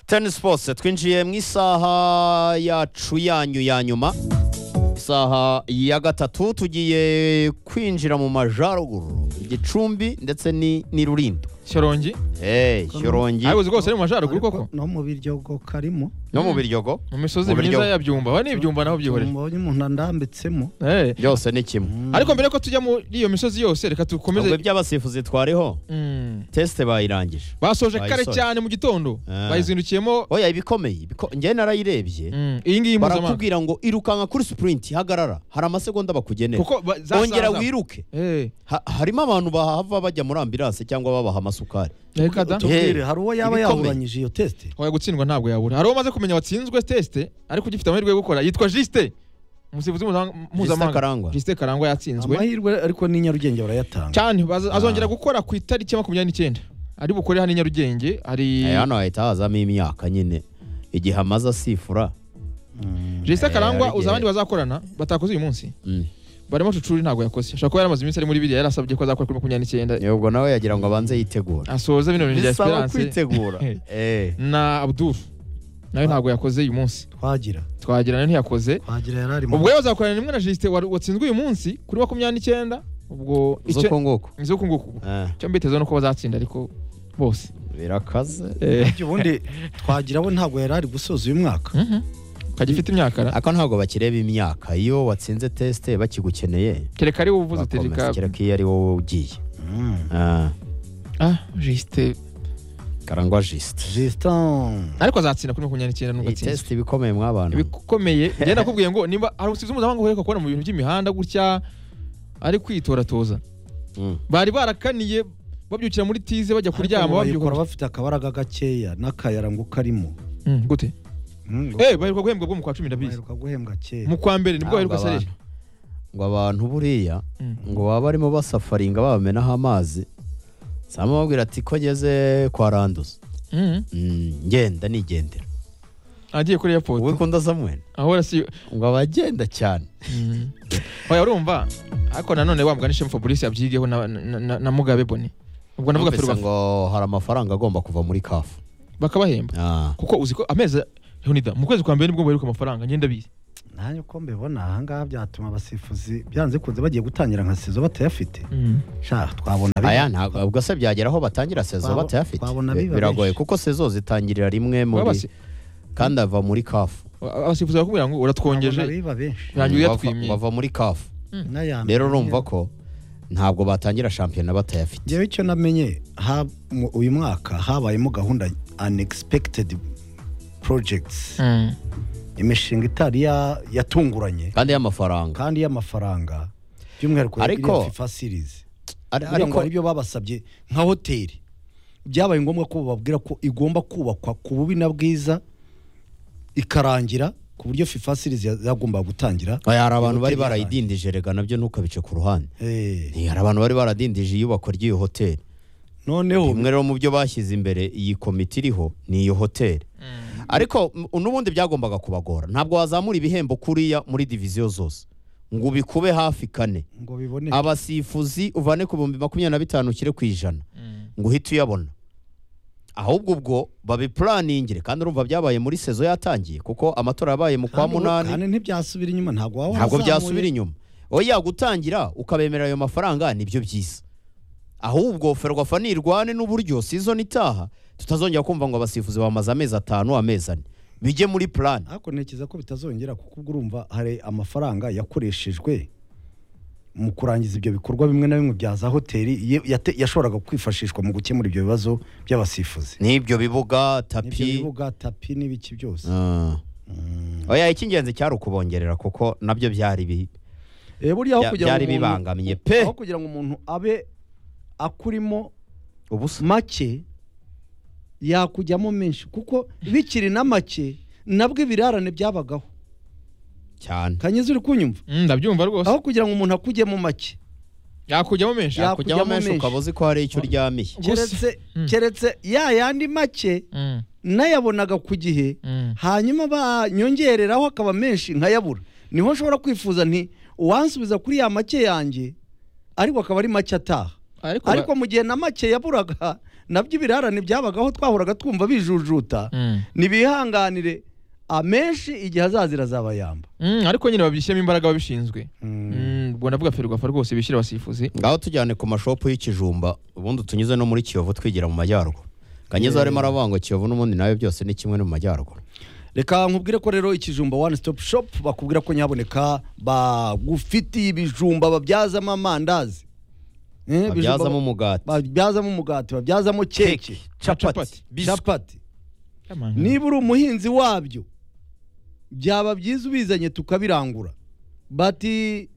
teni sipotsi twinjiye mu isaha yacu yanyu ya nyuma isaha ya gatatu tugiye kwinjira mu majyaruguru igicumbi ndetse ni ni rurindo shyorongi eee shyorongi abayobozi rwose ari mu majyaruguru koko no mu biryogo karimo no mu biryogo mu misozi Mu buryo- myiza ya byumba we n'ibyumba naho byihorera mbonye umuntu andambitsemo Eh. byose ni kimwe ariko mbere yuko tujya muri iyo misozi yose reka ubwo dukomeze iby'abasifuzi twariho Mm. tesite bayirangije basoje Bayisoje. kare cyane mu gitondo Ah. bayizindukiyemo oya ibikomeye ibiko- njyewe narayirebye Mm. iyi ngiyi mpuzamahanga barakubwira ngo irukanka kuri sipurinti hagarara hari amasegonda bakugenera kuko ba- za ongera saa- wiruke Eh. Ha- harimo abantu bahava bajya muri ambiranse cyangwa babaha amasukari Reka da. tubwire hari uwo yaba Ibikomeye. yaburanyije iyo tesite Oya gutsindwa ntabwo yabura hari uwo umaze kumenya watsinzwe tesite ariko ugifite amahirwe yo gukora yitwa jisite umusifuzi mpuzamahanga- Justin mpuzamahanga karangwa jisite karangwa yatsinzwe amahirwe ariko ni nyarugenge barayatanga cyane baza- azongera gukora ku itariki ya makumyabiri n'icyenda ari bukore hano i nyarugenge hari Eh, hano hahita hazamo imyaka nyine igihe amaze asifura Mm. jisite Eh, karangwa hari uzi abandi igihe- bazakorana batakoze uyu munsi Mm. barimo cucuri ntabwo yakoze ashobora kuba yaramaze iminsi ari muri biriya yarasabye ko azakora kuri makumyabiri n'icyenda ubwo nawe yagira ngo abanze yitegura asoza bino bintu bya bisaba esperance kwitegura Eh. na abdul nawe ntabwo yakoze uyu munsi twagira twagira nawe ntiyakoze twagira yari ari mu ubwo yazakorana rimwe na jisite wari- watsinzwe uyu munsi kuri makumyabiri n'icyenda ubwo icyo zoko nguko izuku nguku Eh, icyo mbitezeho ni uko bazatsinda ariko bose birakaze buryo ubundi twagira we ntabwo yari ari gusoza uyu mwaka Mhm. ukajya ufite imyakara ako ntabwo bakireba imyaka iyo watsinze tesite bakigukeneye kereka ari wowe uvuze uti bakomeza reka kereka iyo ari wowe ugiye Mm. Ah, ah jisite karangwa jisite Justin ariko azatsinda kuri makumyabiri n'icyenda nubwo iyi atsinzwe tesite ibikomeye mw'abantu ibikomeye njye nakubwiye ngo niba hari usize mpuzamahanga uheruka kubona mu bintu by'imihanda gutya ari kwitoratoza Mm. bari barakaniye babyukira muri tize bajya kuryama Ariko bayikora babyuka bafite akabaraga gakeya n'akayara ngo karimo Mm, gute Mm, ngo eh baheruka guhembwa bwo mu kwa cumi ndabizi baheruka guhembwa kera mu kwa mbere nibwo Ntabwo baheruka abantu- sareje ngo abantu buriya Mm. ngo baba barimo basafaringa babamenaho amazi sama babwira ati ko ngeze kwa randuza Mhm. Mm, ngenda nigendera agiye kuri airport wowe ukunda samwene ahora si ngo abagenda cyane Mm. oya urumva ariko nanone wambwa n'ishema fabrice yabyigeho na, na, na, na mugabe boni ubwo navuga Numvise perubafu ngo hari amafaranga agomba kuva muri kafu bakabahemba Ah, kuko uzi ko amezi Leonidas mu kwezi kwa mbere nibwo baheruka amafaranga ngenda bizi nanjye uko mbibona ahangaha byatuma abasifuzi byanze kunze bagiye gutangira nka sezo batayafite sha twabona bi- aya ntabwo ubwo se byagera aho batangira sezo Twabo- batayafite twabona Bi- biba biragoye benshi. kuko sezo zitangirira rimwe Baba muri basi- kandi ava muri kafu abasifuzi bakubwira ngo twabona uratwongeje biba benshi yanjye Mm, bava- uyatwimye bava muri kafu n'aya rero mbere. urumva ko ntabwo batangira shampiyona batayafite njyewe icyo namenye ha- mu- uyu mwaka habayemo gahunda unexpected projects Mm. imishinga itari ya- yatunguranye kandi y'amafaranga kandi y'amafaranga by'umwihariko ya Ariko- iriya fifa series Ari- ariko ariko aribyo babasabye nka hoteli byabaye ngombwa ko bababwira ko igomba kubakwa ku bubi na bwiza ikarangira ku buryo fifa series ya- yagombaga gutangira Oya, hari abantu bari Hoteli barayidindije rega nabyo ntukabice ku ruhande Eh, Eh, hari abantu bari baradindije iyubakwa ry'iyo hoteli noneho bimwe rero mu byo bashyize imbere iyi komite iriho ni iyo hoteli ariko m- n'ubundi byagombaga kubagora ntabwo wazamura ibihembo kuriya muri diviziyo zose ngo ubikube hafi kane ngo bibone abasifuzi uvane ku bihumbi makumyabiri na bitanu ushyire ku ijana Mm. ngo uhite uyabona ahubwo ubwo babiplaningire kandi urumva byabaye muri sezo yatangiye kuko amatora yabaye mu kwa Kandi ubu- munani kandi ntibyasubira inyuma ntabwo waba ntabwo warazamuye. byasubira inyuma oya gutangira ukabemerera ayo mafaranga nibyo byiza ahubwo ferwafa nirwane n'uburyo season itaha tutazongera kumva ngo abasifuzi bamaze amezi atanu amezi ane bijye muri plan ariko ntekereza ko bitazongera kuko ubwo urumva hari amafaranga yakoreshejwe mu kurangiza ibyo bikorwa bimwe na bimwe bya za hoteli ye- yate- yashoboraga kwifashishwa mu gukemura ibyo bibazo by'abasifuzi n'ibyo bibuga n'ibyo tapi bibuga tapi n'ibiki byose Ah. oya icy'ingenzi cyari ukubongerera kuko nabyo byari bi Eh, buriya aho Bya- kugira ngo byari umuntu- bibangamiye pe. aho kugira ngo umuntu abe akurimo ubusa make yakujyamo menshi kuko bikiri na make nabwo ibirarane byabagaho cyane kanyiza uri kunyumva Mm, ndabyumva rwose aho kugira ngo umuntu akujyemo make yakujyamo menshi Ya- kujyamo Yakujyamo menshi menshi. ukaba uzi ko hari icyo uryamiye Gusa- keretse Mm. keretse ya yandi make Mm. nayabonaga ku gihe Mm. hanyuma banyongereraho akaba menshi nkayabura niho nshobora kwifuza nti uwansubiza kuri ya make yanjye ariko akaba ari make ataha ariko ba- ariko mu gihe na make yaburaga nabyo ibirarane byabagaho twahuraga twumva bijujuta nibihanganire amenshi igihe azazira azaba yamba ariko nyine babishyiramo imbaraga ababishinzwe Mm. Mm, ubwo ndavuga ferwafa rwose bishyira abasifuzi ngaho tujyane ku mashopu y'ikijumba ubundi tunyuze no muri kiyovu twigira mu majyaruguru kanyuze harimo arabangwa kiyovu n'ubundi nawe byose ni kimwe no mu majyaruguru reka nkubwire ko rero ikijumba one stop shop bakubwira ko nyaboneka bagufitiye ibijumba babyazamo amandazi Eh, ibijumba babyazamo umugati babyazamo umugati babyazamo keke capati capati. biswi. capati Aman. niba uri umuhinzi wabyo byaba byiza ubizanye tukabirangura bati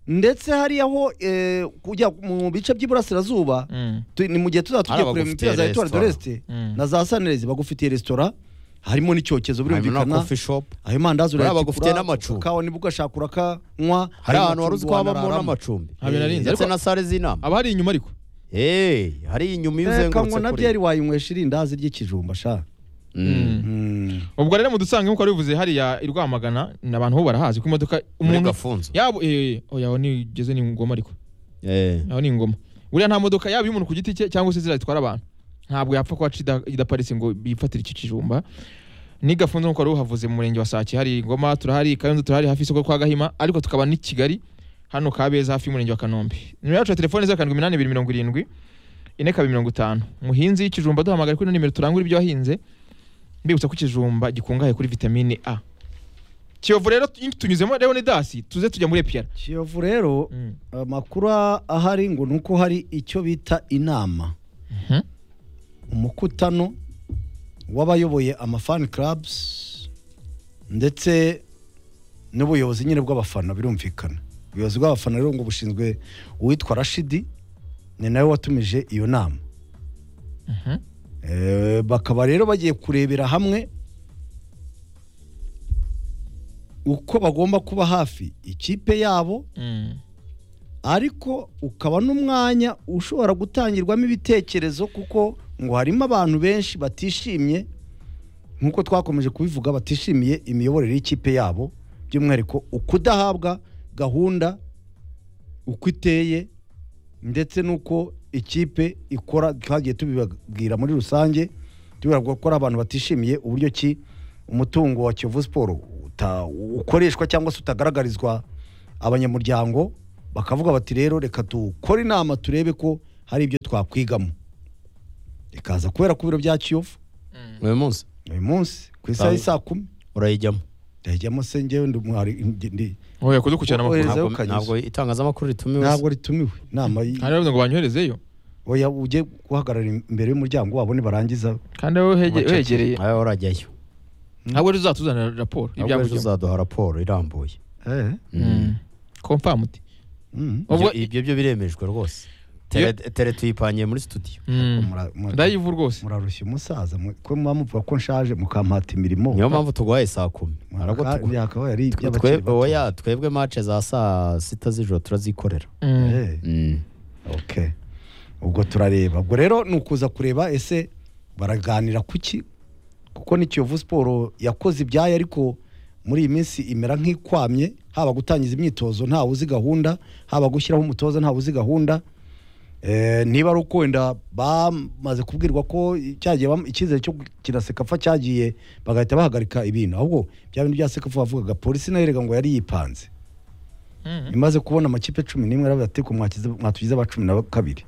ndetse hariyaho eh, kujya mu bice by'iburasirazuba Mm, tu- ni mu gihe tuzaba tugiye Hari kureba imipira za abagufitiye etuwari resitora. doresite Mm. na za sanirezi bagufitiye resitora harimo n'icyokezo harimo na birumvikana kofi shopu ayo mandazi Buriya urayatikura bagufitiye n'amacumbi. ukakawa niba ugashaka urakanywa hari ahantu wari uzi ko amacumbi habamo wanararamo. n'amacumbi Ah, binarinze. ndetse Ariko- na sale z'inama aba hari inyuma ariko Eh, hari inyuma iyo Reka ngo uzengurutse na byeri wayinywesha irindazi ry'ikijumba sha Mm. Mm. ubwo rero mudusanga nk'uko wari ubivuze hariya i rwamagana ni abantu bo barahazi ko imodoka muri umuntu gafunzo yaba eh, oya aho nigeze ni ingoma ariko Eh, aho ni ingoma buriya nta modoka yaba iy'umuntu ku giti cye cyangwa se ziriya zitwara abantu ntabwo yapfa kuba aca idaparitse ngo bifatire iki kijumba ni gafunzo nk'uko wari uhavuze mu murenge wa sake hari ingoma turahari kayonza turahari hafi y'isoko kwa gahima ariko tukaba n'i kigali hano kabeza hafi y'umurenge wa kanombe nimero yacu ya telefone zeru karindwi iminani ibiri mirongo irindwi ine kabiri mirongo itanu muhinzi y'ikijumba duhamagara kuri ino nimero turangure ibyo wahinze mbibutsa ko ikijumba gikungahaye kuri vitamine a kiyovu rero tunyuzemo rero ni dasi tuze tujya muri epiyara kiyovu rero Mm. amakuru ahari ngo ni uko hari icyo bita inama Mhm. umukutano w'abayoboye amafani karabuzi ndetse n'ubuyobozi nyine bw'abafana birumvikana ubuyobozi bw'abafana rero ngo bushinzwe uwitwa rashidi ni nawe watumije iyo nama Mhm. Eh, bakaba rero bagiye kurebera hamwe uko bagomba kuba hafi ikipe yabo Mm. ariko ukaba n'umwanya ushobora gutangirwamo ibitekerezo kuko ngo harimo abantu benshi batishimye nk'uko twakomeje kubivuga batishimiye imiyoborere y'ikipe yabo by'umwihariko ukudahabwa gahunda uko iteye ndetse n'uko ikipe ikora twagiye tubibabwira muri rusange tubibabwira ko ari abantu batishimiye uburyo ki umutungo wa kiyovu siporo uta- ukoreshwa cyangwa se utagaragarizwa abanyamuryango bakavuga bati rero reka dukore inama turebe ko hari ibyo twakwigamo rikaza kubera ku biro bya kiyovu uyu munsi uyu munsi ku isaha y'i saa kumi urayijyamo ndajyamo se njyewe ndi umwari ndi- ndi- oya kudukurikirana amakuru Ohereza- ntabwo ukageza. ntabwo itangazamakuru ritumiwe se. ntabwo ritumiwe inama y- hari abavuga ngo banyoherezeyo oya ujye guhagarara imbere y'umuryango wabo nibarangiza kandi wowe uhege- Ubucece. uhegereye nawe urajyayo ntabwo rero uzatuzanira raporo ntabwo ejo ibyavugirwa uzaduha raporo irambuye eh, Mm. kompamu uti mm. ubwo Ibyo- ibyo byo biremejwe rwose Iyo- Tele- tele tuyipangiye muri studio Mm. Mura- mura- ndayivu rwose murarushya umusaza mu- ko muba muvuga ko nshaje mukampata imirimo niyo mpamvu tuguhaye saa kumi ntabwo Muraka- tugu- yakabaye ari twe- iby'abakiri twe- bato. oya, twebwe mace za saa sita z'ijoro turazikorera Mm. Eh, Mm. okay. ubwo turareba ubwo rero ni ukuza kureba ese baraganira kuki kuko ni kiyovu siporo yakoze ibyayo ariko muri iyi minsi imera nk'ikwamye haba gutangiza imyitozo ntawe uzi gahunda haba gushyiraho umutoza ntawe uzi gahunda Eh, niba ari uko wenda bamaze kubwirwa ko cyagiye bam- icyizere cyo gukina sekafa cyagiye bagahita bahagarika ibintu ahubwo bya bintu bya sekafa bavugaga polisi nayo erega ngo yari yipanze Mm. imaze kubona amakipe cumi n'imwe aravuga ati ko mwakize- mwatugize aba cumi na kabiri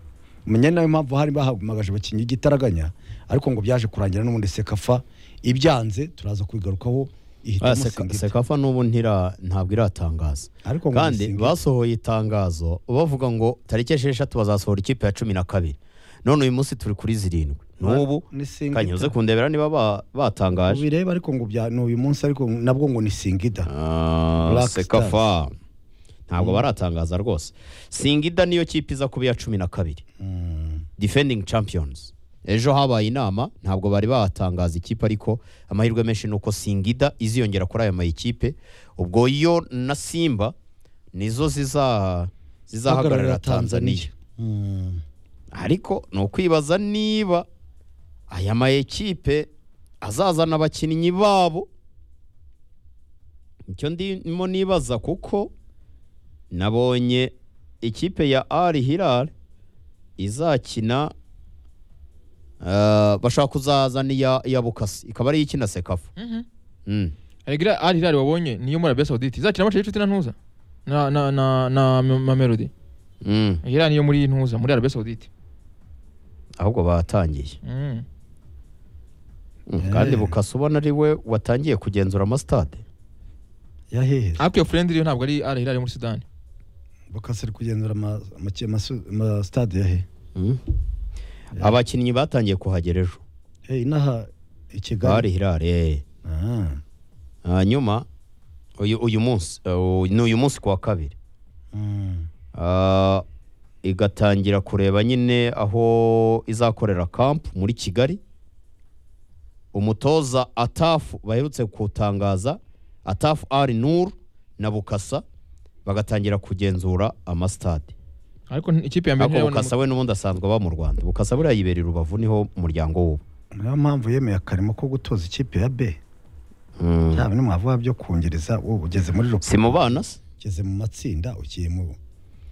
menya nayo mpamvu hari bahamagaje abakinnyi igitaraganya ariko ngo byaje kurangira n'ubundi sekafa ibyanze turaza kubigarukaho Ah, ihitamo Seka- singita sekafa n'ubu ntira ntabwo iratangaza ariko ngo kandi Singita- basohoye itangazo bavuga ngo tariki esheshatu bazasohora ikipe ya cumi na kabiri none uyu munsi turi kuri zirindwi n'ubu ni Singita. kanyuze kundebera niba ba- batangaje ubirebe ariko ngo bya ni uyu munsi ariko nabwo ngo ni singida Ah, Black sekafa ntabwo baratangaza rwose singida niyo kipe iza kuba iya cumi na kabiri Mm. defending champions ejo habaye inama ntabwo bari batangaza ikipe ariko amahirwe menshi ni uko singida iziyongera kuri aya mayikipe ubwo yo na simba nizo ziza zizahagararira tanzania Mm. ariko ni ukwibaza niba aya mayekipe azazana abakinnyi babo icyo ndimo nibaza kuko nabonye ikipe ya ari hirari izakina Eh, bashaka kuzazana iya iya bukasi ikaba ari ikina sekafa Mhm. Mm. Aregira Al Hilal wabonye niyo muri Arabia Saudite izakina amace y'inshuti na ntuza na na na na Ma- Mamelodi. Mm. Hilal niyo muri ntuza muri Arabia Saudite. ahubwo batangiye Mhm. Mm, Eh. kandi bukasi ubona ari we watangiye kugenzura amasitade yaheheze Ariko iyo friend yo ntabwo ari Al Hilal yo muri Sudan. bakasira kugenzura ama- amace- amasu- amasitade yahe Mm. abakinnyi batangiye kuhagera ejo Eh, inaha i bari kigali hirare Ah, hanyuma uyu uyu munsi eh, uyu- ni uyu munsi ku wa kabiri mm. Ah, igatangira kureba nyine aho izakorera kampu muri kigali umutoza atafu baherutse kutangaza atafu ari nur na bukasa bagatangira kugenzura amasitade Ariko ikipe ya mbere ariko ntirabona bukasa we n'ubundi asanzwe aba mu rwanda bukasa buriya yibera i rubavu niho umuryango w'ubu niyo mpamvu yemeye akarimo ko gutoza ikipe ya b Mm. byaba nimwavuga byo kungereza wowe ugeze muri rupi si mu bana se ugeze mu matsinda ugiye mu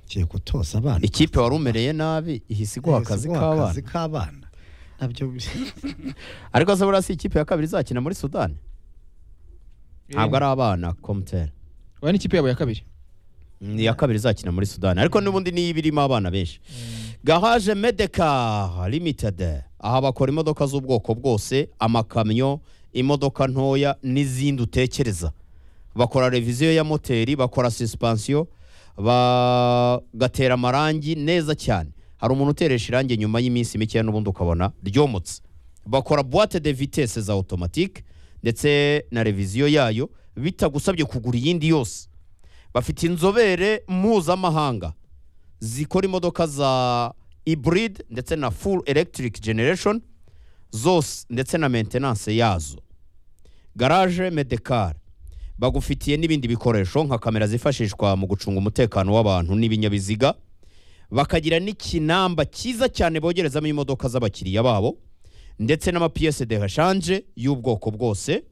ugiye gutoza abana ikipe wari umereye nabi ihise iguha Eh, si akazi guha k'abana akazi k'abana nabyo ariko se buriya si ikipe ya kabiri izakina muri sudani ntabwo ari abana komutera Bari n'ikipe yabo ya kabiri. ni iya kabiri izakina muri sudani ariko n'ubundi niyo iba irimo abana benshi garaje medeka limitedi aha bakora imodoka z'ubwoko bwose amakamyo imodoka ntoya n'izindi utekereza bakora reviziyo ya moteri bakora suspensiyo bagatera amarangi neza cyane hari umuntu uteresha irangi nyuma y'iminsi mikeya n'ubundi ukabona ryomotse bakora boite de vitesse za automatique ndetse na reviziyo yayo bitagusabye kugura iyindi yose bafite inzobere mpuzamahanga zikora imodoka za hybrid ndetse na full electric generation zose ndetse na maintenance yazo garage medekar bagufitiye n'ibindi bikoresho nka kamera zifashishwa mu gucunga umutekano w'abantu n'ibinyabiziga bakagira n'ikinamba cyiza cyane bogerezamo imodoka z'abakiriya babo ndetse n'amapiyese de hashanje y'ubwoko bwose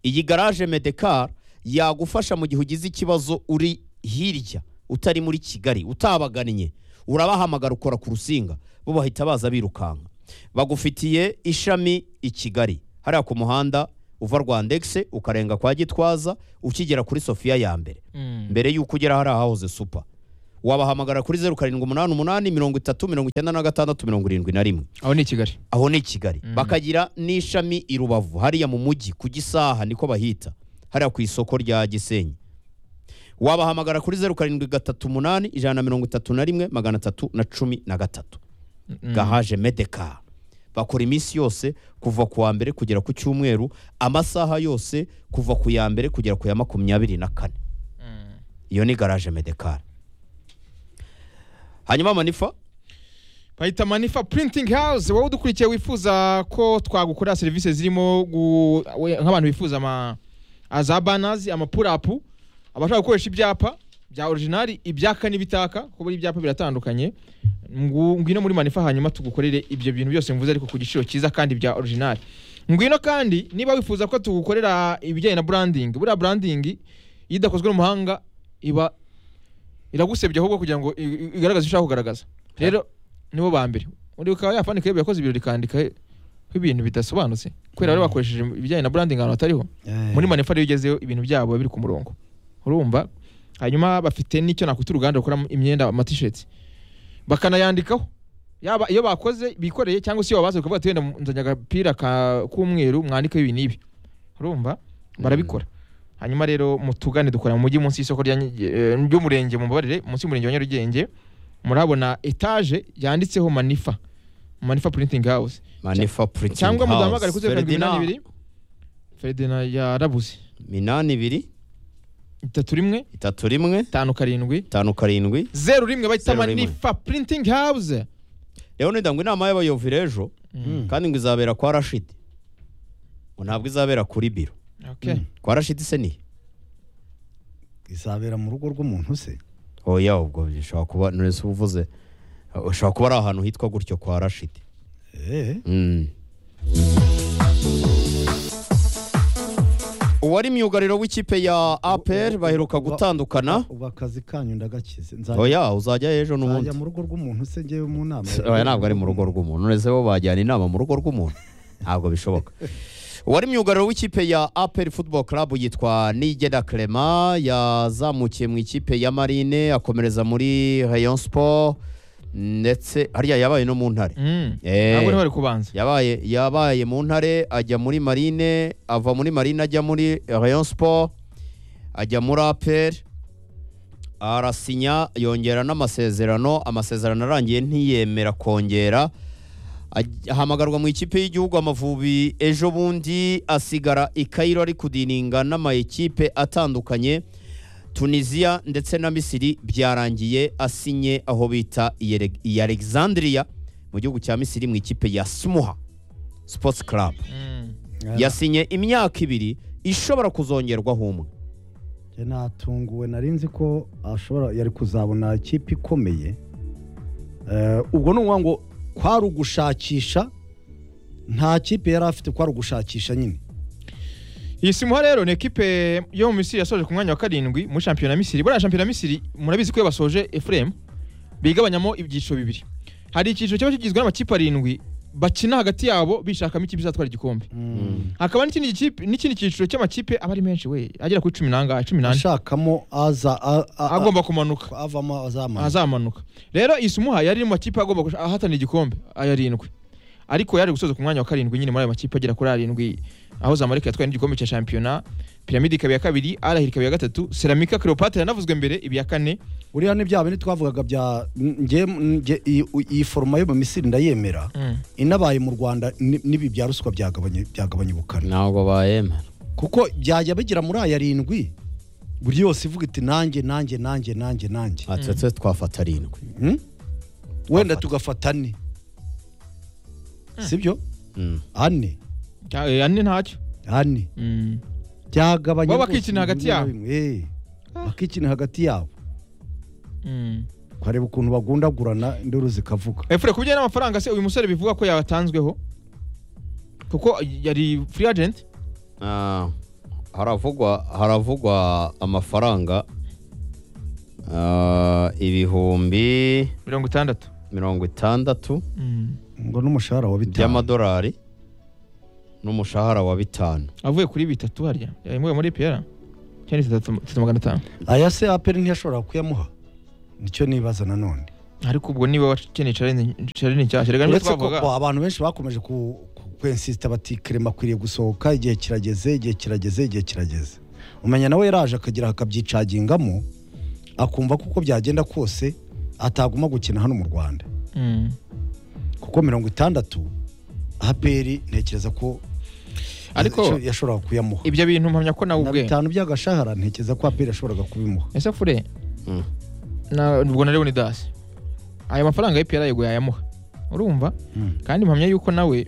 iyi garage medekar yagufasha mu gihe ugize ikibazo uri hirya utari muri kigali utabagannye urabahamagara ukora ku rusinga bo bahita baza birukanka bagufitiye ishami i kigali hariya ku muhanda uva rwandegise ukarenga kwa gitwaza ukigera kuri sofiya ya mbere Mhm. mbere y'uko ugera hari ahahoze supa wabahamagara kuri zeru karindwi umunani umunani mirongo itatu mirongo icyenda na gatandatu mirongo irindwi na rimwe Aho ni i Kigali. aho ni i kigali bakagira n'ishami i rubavu hariya mu mujyi ku gisaha niko bahita hariya ku isoko rya gisenyi wabahamagara kuri zeru karindwi gatatu umunani ijana na mirongo itatu na rimwe magana atatu na cumi na gatatu Mhm. gahaje medeka bakora iminsi yose kuva ku wa mbere kugera ku cyumweru amasaha yose kuva ku ya mbere kugera ku ya makumyabiri na kane Mhm. iyo ni garaje medekari hanyuma manifa bahita manifa printing house wowe udukurikiye wifuza ko twagukorera serivisi zirimo gu- we- nk'abantu bifuza ama za banazi amapurapu abashaka gukoresha ibyapa bya orijinali ibyaka n'ibitaka kuko buri ibyapa biratandukanye Ngu- ngwino muri manifa hanyuma tugukorere ibyo bintu byose mvuze ariko ku giciro cyiza kandi bya orijinali ngwino kandi niba wifuza ko tugukorera ibijyanye na branding buriya branding iyo idakozwe n'umuhanga iba iragusebya ahubwo kugira ngo i- i- igaragaze icyo ushaka kugaragaza rero nibo ba mbere undi ukaba yafandika ibyo yakoze ibirori ikandika ko ibintu bidasobanutse kubera bari bakoresheje ibijyanye na branding ahantu hatariho muri manifa rero iyo ugezeyo ibintu byabo biba biri ku murongo urumva hanyuma bafite n'icyo nakwita uruganda rukora imyenda amatisheti bakanayandikaho yaba iyo bakoze bikoreye cyangwa se iyo babaze ukavuga ati wenda nzanye agapira ka- k'umweru mwandikeho ibi n'ibi urumva barabikora hanyuma rero mutugane dukorera mu mujyi munsi y'isoko rya Nyi- eh, ry'umurenge mu mbabarire munsi y'umurenge wa Nyarugenge murabona etaje yanditseho manifa manifa printing house manifa printing cyangwa House, mudahamagare kuri zeru karindwi Ferdinand. iminani ibiri feridina yarabuze minani ibiri itatu rimwe itatu rimwe itanu karindwi itanu karindwi zeru rimwe bahita Zeru rimwe. manifa printing house rero nida ngo inama y'abayovire ejo Mm. kandi ngo izabera kwa rashidi ngo ntabwo izabera kuri biro okay kwa rashidi se nihe izabera mu rugo rw'umuntu se oya ubwo bishobora kuba nurese uba uvuze ushobora kuba ari ahantu hitwa gutyo kwa rashidi Eh, Mm. uwari myugariro w'ikipe ya APR baheruka gutandukana ubu akazi kanyu ndagakize nzajya oya uzajya ejo n'ubundi nzajya mu rugo rw'umuntu se ngewe mu nama oya ntabwo ari mu rugo rw'umuntu uretse bo bajyana inama mu rugo rw'umuntu ntabwo bishoboka uwari myugariro w'ikipe ya APR Football Club yitwa Nigeda Clement yazamukiye mu ikipe ya Marine akomereza muri Rayon Sport ndetse hariya yabaye no mu ntare Mm. Eh. ntabwo niho bari kubanza yabaye yabaye mu ntare ajya muri marine ava muri marine ajya muri rayon sport ajya muri aperi arasinya yongera n'amasezerano amasezerano arangiye ntiyemera kongera Aj- ahamagarwa mu ikipe y'igihugu amavubi ejo bundi asigara i Cairo ari kudininga n'amayikipe atandukanye tunisiya ndetse na misiri byarangiye asinye aho bita Iyere- i alexandria mu gihugu cya misiri mu ikipe ya smuha sports club Mm. yasinye imyaka ibiri ishobora kuzongerwaho umwe Njye natunguwe nari nzi ko ashobora yari kuzabona ikipe ikomeye Eh, ubwo ni ukuvuga ngo kwari ugushakisha nta kipe yari afite kwari ugushakisha nyine iyi simuha rero ni ekipe yo mu misiri yasoje ku mwanya wa karindwi muri shampiyona misiri buriya shampiyona misiri murabizi ko iyo basoje efuremu bigabanyamo ibyiciro bibiri hari icyiciro kiba kigizwe n'amakipe arindwi bakina hagati yabo bishakamo ikipe izatwara igikombe hakaba n'ikindi gikipe- n'ikindi cyiciro cy'amakipe aba ari menshi we agera kuri cumi n'angahe cumi n'ane ashakamo aza a- a- a- agomba kumanuka avamo azamara azamanuka rero isimuha yari iri mu makipe agomba gush- ahatanira igikombe ayarindwi ariko yari gusoza ku mwanya wa karindwi nyine muri ayo makipe agera kuri arindwi aho zamarika yatwaye n'igikombe cya shampiyona piramide ikaba iya kabiri arahiri ikaba iya gatatu seramika cleopatra yanavuzwe mbere iba iya kane buriya ni bya bindi twavugaga bya nge- nge- iyi- iyi foroma yo mu misiri ndayemera inabaye mu rwanda ni- n'ibi bya ruswa byagabanye byagabanye ubukana ntabwo bayemera kuko byajya bigira muri aya arindwi buri yose ivuga iti nanjye nanjye nanjye nanjye nanjye atetse twafata arindwi Hmm? wenda tugafata ane sibyo Mm. ane Cya- eh, ane ntacyo ane Mm. byagabanye Bo rwose bakikina hagati bimwe na yabo. bimwe. Eh, bakikina hagati yabo Mm. ukareba ukuntu bagundagurana induru zikavuga efure ku bijyanye n'amafaranga se uyu musore bivuga ko yatanzweho kuko yari free agent Ah, haravugwa haravugwa amafaranga ah, ibihumbi mirongo itandatu mirongo itandatu Mm. ngo n'umushahara wa bitanu by'amadolari n'umushahara wa bitanu avuye kuri bitatu hariya yamuwe muri piyara cyangwa se itatu itatu magana atanu aya se aperi ntiyashobora kuyamuha nicyo nibaza nanone ariko ubwo niba wakeneye challenge challenge cyashye rega niba uretse ko twavuga bo, abantu benshi bakomeje ku kwensisita bati kerema akwiriye gusohoka igihe kirageze igihe kirageze igihe kirageze umenya nawe yaraje akagira akabyicagingamo akumva ko uko byagenda kose ataguma gukina hano mu rwanda Mm. kuko mirongo itandatu aperi ntekereza ko ariko icyo yashoboraga kuyamuha ibyo bintu mpamya ko nawe na ubwe bitanu by'agashahara ntekereza ko aperi yashoboraga kubimuha ese fure Mm. na ubwo na Leon Das aya mafaranga ya PRA yego yayamuha urumva Mm. kandi mpamya yuko nawe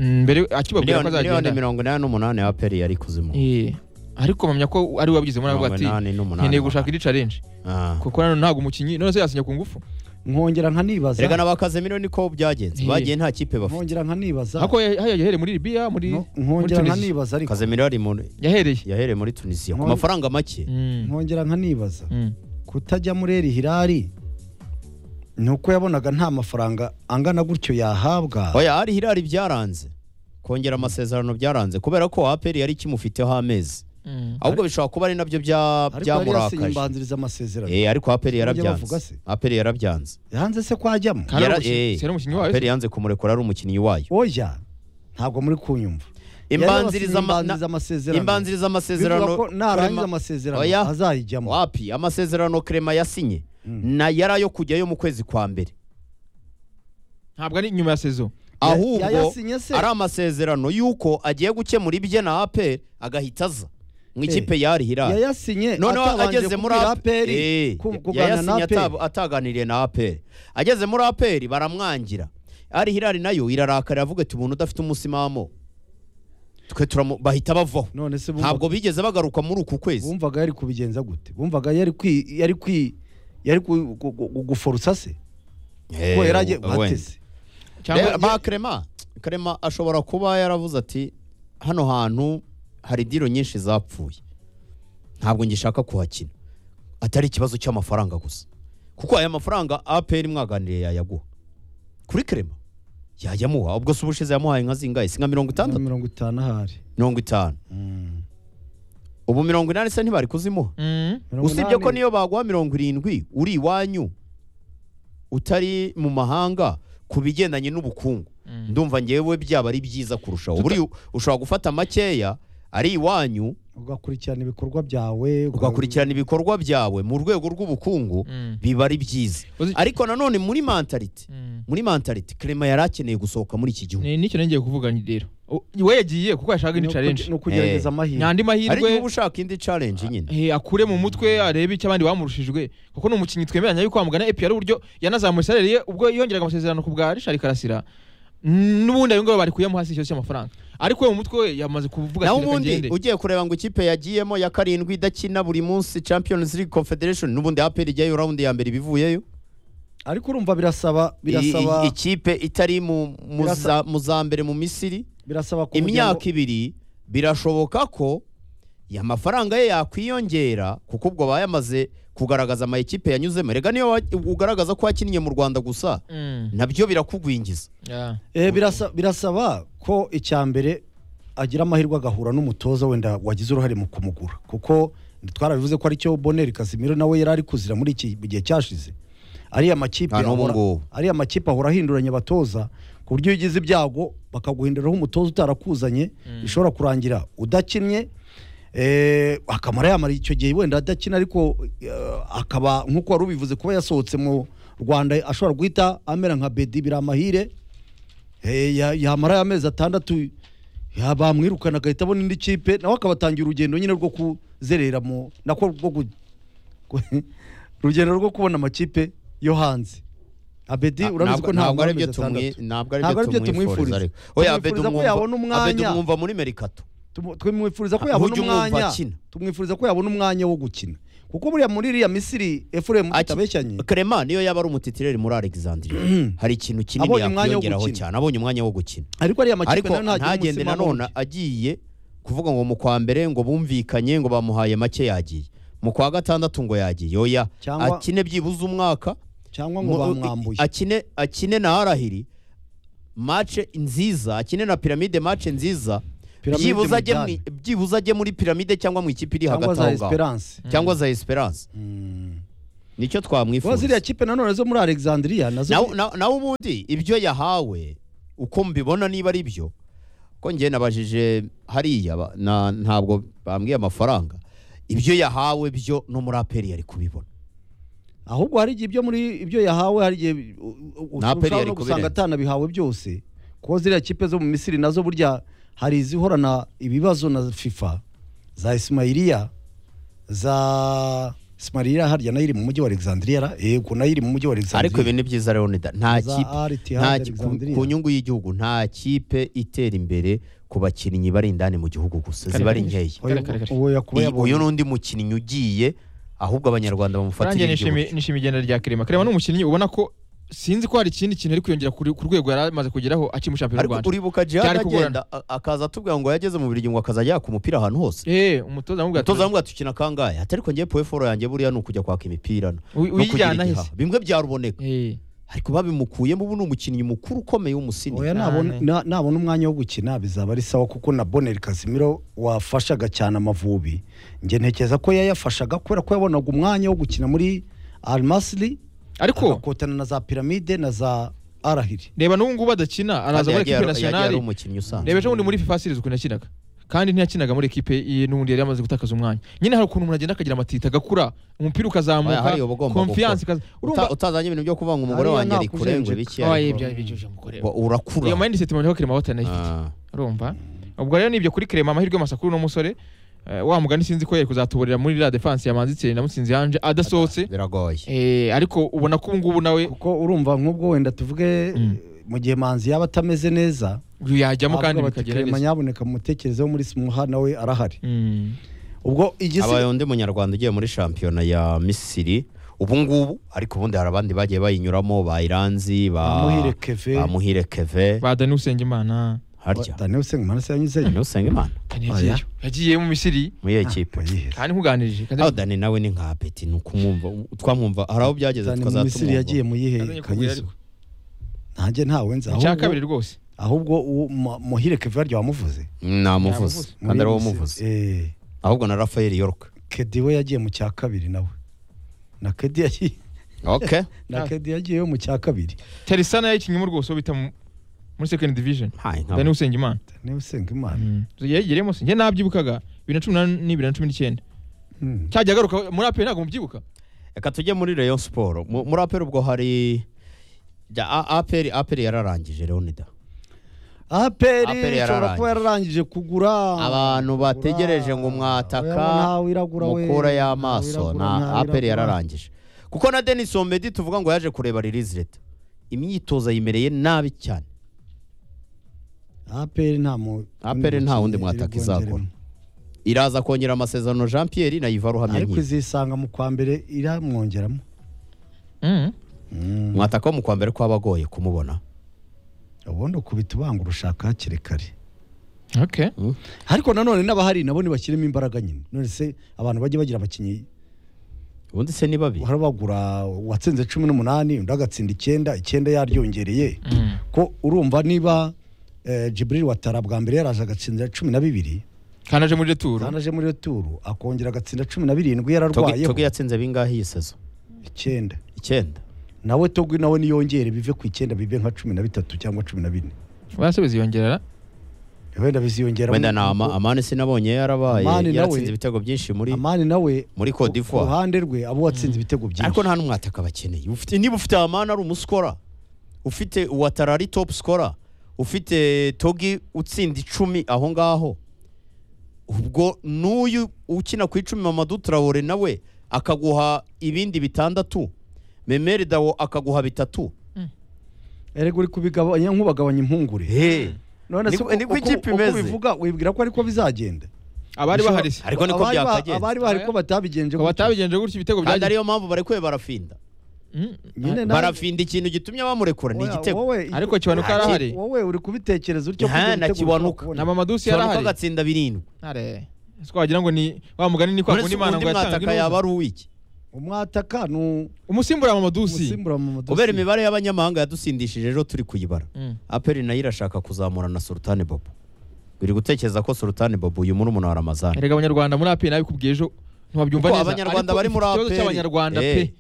mm, mbere akibabwira ko miliyoni miliyoni azagenda mirongo inani n'umunani ya peri yari kuzimu Eh, ariko mpamya ko ari wabigizemo navuga ati nkeneye gushaka indi challenge kuko nano ntabwo umukinnyi none se yasinya ku ngufu nkongera nkanibaza reka na ba kazemiro niko byagenze Iyi. bagiye nta kipe bafite nkongera nkanibaza ariko yahereye yahereye muri Libya muri nko- muri nkongera Tunisia. nkanibaza ariko kazemiro yari mu- yahereye yahereye muri tunisiya ku Nkongera- mafaranga make Mm. nkongera nkanibaza Mm. kutajya muri eri hirari ni uko yabonaga nta mafaranga angana gutyo yahabwa oya hari hirari byaranze kongera amasezerano byaranze kubera ko aperi yari ikimufiteho amezi Mm. ahubwo bishobora kuba ari nabyo bya- ariko yari yasinye byamurakaje imbanziriza amasezerano Eh, ariko aperi Bajya bavuga yarabyanze se. aperi yarabyanze hanze se kwajyamo Kandi Yara- ari umukinnyi- eh, si ari umukinnyi wayo aperi yanze kumurekura ari umukinnyi wayo oya ntabwo muri kunyumva Yari imbanziriza yasinye ama- imbanziriza na- amasezerano imbanziriza bivuga amasezerano ko narangiza Clement- amasezerano Oya. azayijyamo wapi amasezerano krema yasinye Mm. na yari ayo kujyayo mu kwezi kwa mbere ntabwo ari nyuma ya sezo ahubwo yayasinye se ari amasezerano y'uko agiye gukemura ibye na aperi agahita aza mu ikipe yari hirari yayasinye noneho atabanje ageze muri kubwira aperi APR, Eh, ku- kuganira na yayasinye aperi atab- ataganiriye na aperi ageze muri aperi baramwangira ari hirari nayo irarakara iravuga ati umuntu udafite umusimamo twe turamu bahita bavaho none se bumva- ntabwo bigeze bagaruka muri uku kwezi bumvaga yari kubigenza gute bumvaga yari kwi yari kwi yari ku- gu- gu- guforutsa se ko yari agiye bateze cyangwa ba krema krema ashobora kuba yaravuze ati hano hantu hari diro nyinshi zapfuye ntabwo ngishaka kuhakina atari ikibazo cy'amafaranga gusa kuko aya mafaranga APR mwaganiriye yayaguha kuri Clement yayamuha ubwo se ubushize yamuhaye nka zingahe si nka mirongo na itandatu mirongo itanu ahari mirongo itanu Mm. ubu mirongo inani se ntibari kuzimuha Mm. Mirongo usibye ko inani. niyo baguha mirongo irindwi uri iwanyu utari mu mahanga ku bigendanye n'ubukungu Mm. ndumva ngewe byaba ari byiza kurushaho Tuta- buri ushobora gufata makeya ari iwanyu ugakurikirana ibikorwa byawe ugakurikirana ibikorwa byawe mu rwego rw'ubukungu Mm. biba ari byiza Uzi- ariko nanone muri mentality Mm. muri mentality Clement yari akeneye gusohoka muri iki gihugu Ni- nicyo nongeye kuvuga ni rero U- we yagiye kuko yashaka indi challenge ni ukugerageza amahirwe n'andi ariko mahirwe uba ushaka indi challenge nyine eh, akure mu mutwe arebe icyo abandi bamurushijwe kuko ni umukinnyi twemeranya yuko wamugana epi yari uburyo yanazamuye salari ye ubwo yongeraga amasezerano ku bwa Richard Karasira n'ubundi ayo ngabo bari kuyamo hasi ikibazo cy'amafaranga ariko we mu mutwe we yamaze kuvuga naho ati reka ubundi ngende ugiye kureba ngo ikipe yagiyemo ya karindwi idakina buri munsi Champions League Confederation n'ubundi APR ijyayo round ya mbere ibivuyeyo ariko urumva birasaba I- i- birasaba ikipe itari mu mu Birasa- za- mu za mbere mu Misiri birasaba ko imyaka ibiri birashoboka ko ya mafaranga ye yakwiyongera kuko ubwo aba yamaze kugaragaza ama ekipe yanyuzemo rega niyo wa- ugaragaza ko wakinnye mu Rwanda gusa Mm. nabyo birakugwingiza Yeah. Eh, birasa- birasaba ko icya mbere agira amahirwe agahura n'umutoza wenda wagize uruhare mu kumugura kuko twarabivuze ko aricyo boneri kasimiro nawe yari ari kuzira muri iki gihe cyashize ariya makipe Nta n'ubu ahora- ngubu. ariya makipe ahora ahinduranya abatoza ku buryo iyo ugize ibyago bakaguhinduraho umutoza utarakuzanye bishobora kurangira udakinnye eh, akamara yamara icyo gihe wenda adakina ariko eh, akaba nk'uko wari ubivuze kuba yasohotse mu rwanda ashobora guhita amera nka bedi biramahire Eh, ya- yamara amezi atandatu ya- bamwirukana agahita abona indi kipe nawe akabatangira urugendo nyine rwo kuzerera mu nako rwo ku- ku- urugendo rwo kubona amakipe yo hanze abedi Na- urabizi ntabwo- ko ntabwo ntabwo ari ari byo tumwi- ntabwo ari Ntabwo byo tumwifuriza ariko oya Abedi Tumwifuriza ko umwumva yabona Abedi umwanya. umwumva muri Merikato twimwifuriza ko Ujye yabona umwumva umwanya akina. tumwifuriza ko yabona umwanya wo gukina kuko buriya muri iriya misiri efuremu Aki- tutabeshyanye Clement niyo yaba ari umutitireri muri Alexandria hari ikintu kinini Abonye umwanya wo yakwiyongeraho gukina. cyane abonye umwanya wo gukina ariko ariya makipe ariko nayo ntagira ntagende umutsima nanone wundi. agiye kuvuga ngo mu kwa mbere ngo bumvikanye ngo bamuhaye make yagiye mu kwa gatandatu ngo yagiye oya Cyangwa- akine byibuze umwaka cyangwa ngo mu- bamwambuye akine akine na arahiri mace nziza akine na piramide mace nziza Pyramide byibuze mu ajye mu- Budage. byibuze ajye muri piramide cyangwa mu ikipe iri cyangwa hagati za aho ngaho esperance cyangwa za esperance nicyo kuba ziriya twamwifuza kipe nanone zo muri alexandria nazo nawe na- nawe ubundi ibyo yahawe uko mbibona niba ari byo ko njye nabajije hariya ba- na- ntabwo bambwiye amafaranga ibyo yahawe byo no muri aperi yari kubibona ahubwo hari igihe ibyo muri ibyo yahawe hari igihe u- u- Na Aperi ushobora yari no gusanga kubirenza. atanabihawe byose kuko ziriya kipe zo mu misiri nazo burya hari izihorana ibibazo na fifa za ismailiya za ismailiya harya nayo iri mu mujyi wa alexandria ra- yego nayo iri mu mujyi wa ariko ibi alexandria ni byiza leonida nta Za kipe RTH nta ki- ku- Alexandria. ku nyungu y'igihugu nta kipe itera imbere ku bakinnyi bari indani mu gihugu gusa Kare, ziba ari kare. nkeya Oya, Kare, kare, kare. uwo yakuba Iyi- uyu yabonye. ni undi mukinnyi ugiye ahubwo abanyarwanda Nanjye bamufatira nishimi- igihugu nishimiye igenda rya Clement Clement ni umukinnyi ubona ko sinzi ko hari ikindi kintu ari kwiyongera kuri- ku rwego yari amaze kugeraho akiri mu shampiyona y'u ariko Rwanda uribuka jihad Byari kugorana. agenda a- akaza atubwira ngo yageze mu biryo ngo akazajya yaka umupira ahantu hose Eh, umutoza amubwira ati, umutoza aramubwira ati ukina kangahe ati ariko ngiye peforo yanjye buriya ni ukujya kwaka imipira no "Uy- no kugira uyijyana igihaha." hese bimwe byaruboneka Eh, ariko babimukuyemo ubu ni umukinnyi mukuru ukomeye w'umusini oya nabona na- nabona umwanya wo gukina bizaba ari sawa kuko na boneri kasimiro wafashaga cyane amavubi njye ntekereza ko yayafashaga kubera ko yabonaga umwanya wo gukina muri almasiri ariko agakotana na za piramide na za arahiri reba n'ubu ngubu adakina araza muri yagiye ekipe ari- yagiye ari nasiyonari umukinnyi usanzwe reba ejo bundi muri fifa series ukuntu yakinaga kandi ntiyakinaga muri ekipe ye n'ubundi yari yamaze gutakaza umwanya nyine hari ukuntu umuntu agenda akagira amatita agakura umupira Oya, hari ukazamuka uba ugomba konfiyanse gukora. ikaza Uta- urumva utazanye ibintu byo kuvuga ngo umugore Hariya wanjye ari nta kurengwe kujenjeka. biki oya ariko byari bijeje umugore wa- urakura iyo mindset mubona ko Clement wahote anayifite Ah. urumva ubwo rero nibyo kuri Clement amahirwe masa kuri uno musore Eh, wa mugani sinzi ko yari kuzatuburira muri la defense ya Manzi Thierry na Mutsinzi Ange adasohotse biragoye Eh, ariko ubona ko ubu ngubu nawe kuko urumva nk'ubwo wenda tuvuge Mm. mu gihe manzi yaba atameze neza yajyamo kandi avuga bati, bikagera "Clement neza yaboneka mu mutekerezo wo muri smuha nawe arahari Mm. ubwo igisi abaye undi munyarwanda ugiye muri shampiyona ya misiri ubu ngubu ariko ubundi hari abandi bagiye bayinyuramo ba iranzi ba Bamuhire Keve. bamuhire keve ba Dani Usengimana harya daniel usengimana se yanyuzeyo daniel usengimana Daniel Oya. yagiyeyo. yagiye mu misiri muri iyo kipe yiheza kandi nkuganirije aho dani nawe ni nka apeti ni ukumwumva twamwumva hari aho byageze dani mu misiri yagiye tukazatumwumva mu yihe Yazanye kugura kanyuzo ariko. ntanjye ntawe nzi icya ahubwo kabiri rwose ahubwo uwo mu- muhire kevin rya wamuvuze namuvuze Namuvuze. kandi ari Muri wowe Misiri. umuvuze Eh, ahubwo na rafael york kedi we yagiye mu cya kabiri nawe na kedi yagiye ok na Ah. kedi yagiye mu cya kabiri terisana yayikinnye mu rwose uwo bita mu- muri second division hayi nka dani usengimana daniel usengimana yayigiriyemo se njye nabyibukaga bibiri na cumi n'umunani ni bibiri na cumi n'icyenda Hmm. cyajya agaruka muri aperi ntabwo mubyibuka reka tujye muri rayon siporo Mu- muri aperi ubwo hari ja, A- aperi aperi yararangije leonida APR aperi ishobora yararangije. kuba yararangije kugura abantu Kugura. bategereje ngo mwataka Oya, ntawiragura we. mukura y'amaso Ntawiragura, na aperi ntawiragura. yararangije kuko na denis omedi tuvuga ngo yaje kureba release leta imyitozo ayimereye nabi cyane aperi nta mu APR nta wundi mukinnyi mwataka iri bwongeremo. izakora. iraza kongera amasezerano jean pierre na iva ruhamya ariko nk'ibi izisanga mu kwa mbere iramwongeramo Mm. Mm. mwataka wo mu kwa mbere ko aba agoye kumubona ubundi ukubita ubanga urushaka hakiri kare Okay. ariko nanone n'abahari nabo ntibashyiremo imbaraga nyine none se abantu bajya bagira abakinnyi ubundi se ni babi hari bagura uwatsinze cumi n'umunani undi agatsinda icyenda icyenda yaryongereye Mm. ko urumva niba eh, Djibril watara bwa mbere yaraje agatsinda cumi na bibiri kandi aje muri returu kandi aje muri iyo turu akongera agatsinda cumi na birindwi Togi- yararwayeho togi yatsinze bingahe iyi sezo icyenda icyenda nawe togwi nawe niyongere bive ku icyenda bive nka cumi na bitatu cyangwa cumi na bine base biziyongerera wenda biziyongera wenda ni ama amani sinabonye yarabaye Amani nawe- yaratsinze ibitego byinshi muri amani nawe muri Cote d'Ivoire. ku ruhande rwe abo watsinze ibitego byinshi ariko nta n'umwataka bakeneye ufite niba ufite amani ari umusikora ufite uwatara ari topu sikora ufite togi utsinda icumi aho ngaho ubwo n'uyu ukina ku icumi Mamadou Traore nawe akaguha ibindi bitandatu memeri dawo akaguha bitatu erega uri kubigabanya nk'ubagabanya impungure Hey. none Niko- niko uko- ikipe uko imeze. bivuga wibwira ko ariko bizagenda abari Bishobora- bahari se Ariko niko Abari ba- byakagenze. abari bahari ko batabigenje Ngo batabigenje gutyo ibitego kandi byagiye ariyo mpamvu barekuye barafinda Mm. nyine nawe- barafinda ikintu gitumye bamurekura ni Oya, igitego wowe- ariko kibanuka Nta arahari wowe uri kubitekereza utyo Nta, kugira na ibitego Kiwanuka. ushobora kubona. na mamadusi ushobora yarahari kubagatsinda birindwi Ntare. Ese ko wagira ngo ni wa mugani ni kwa uretse kundi imana ubundi ngo yatanzwe mwataka yaba ari uw'iki umwataka ni u- umusimbura wa mamadusi umusimbura mu madosi. kubera imibare y'abanyamahanga yadusindishije rero turi kuyibara Mm. aperi nayo irashaka kuzamura na sultani bobo biri gutekereza ko sultani bobo uyu muri umuntu wa ramazani erega abanyarwanda muri aperi nabikubwiye ejo ntiwabyumva Kuko neza Abanyarwanda Ariko bari muri ikibazo APR. cy'abanyarwanda Eh. pe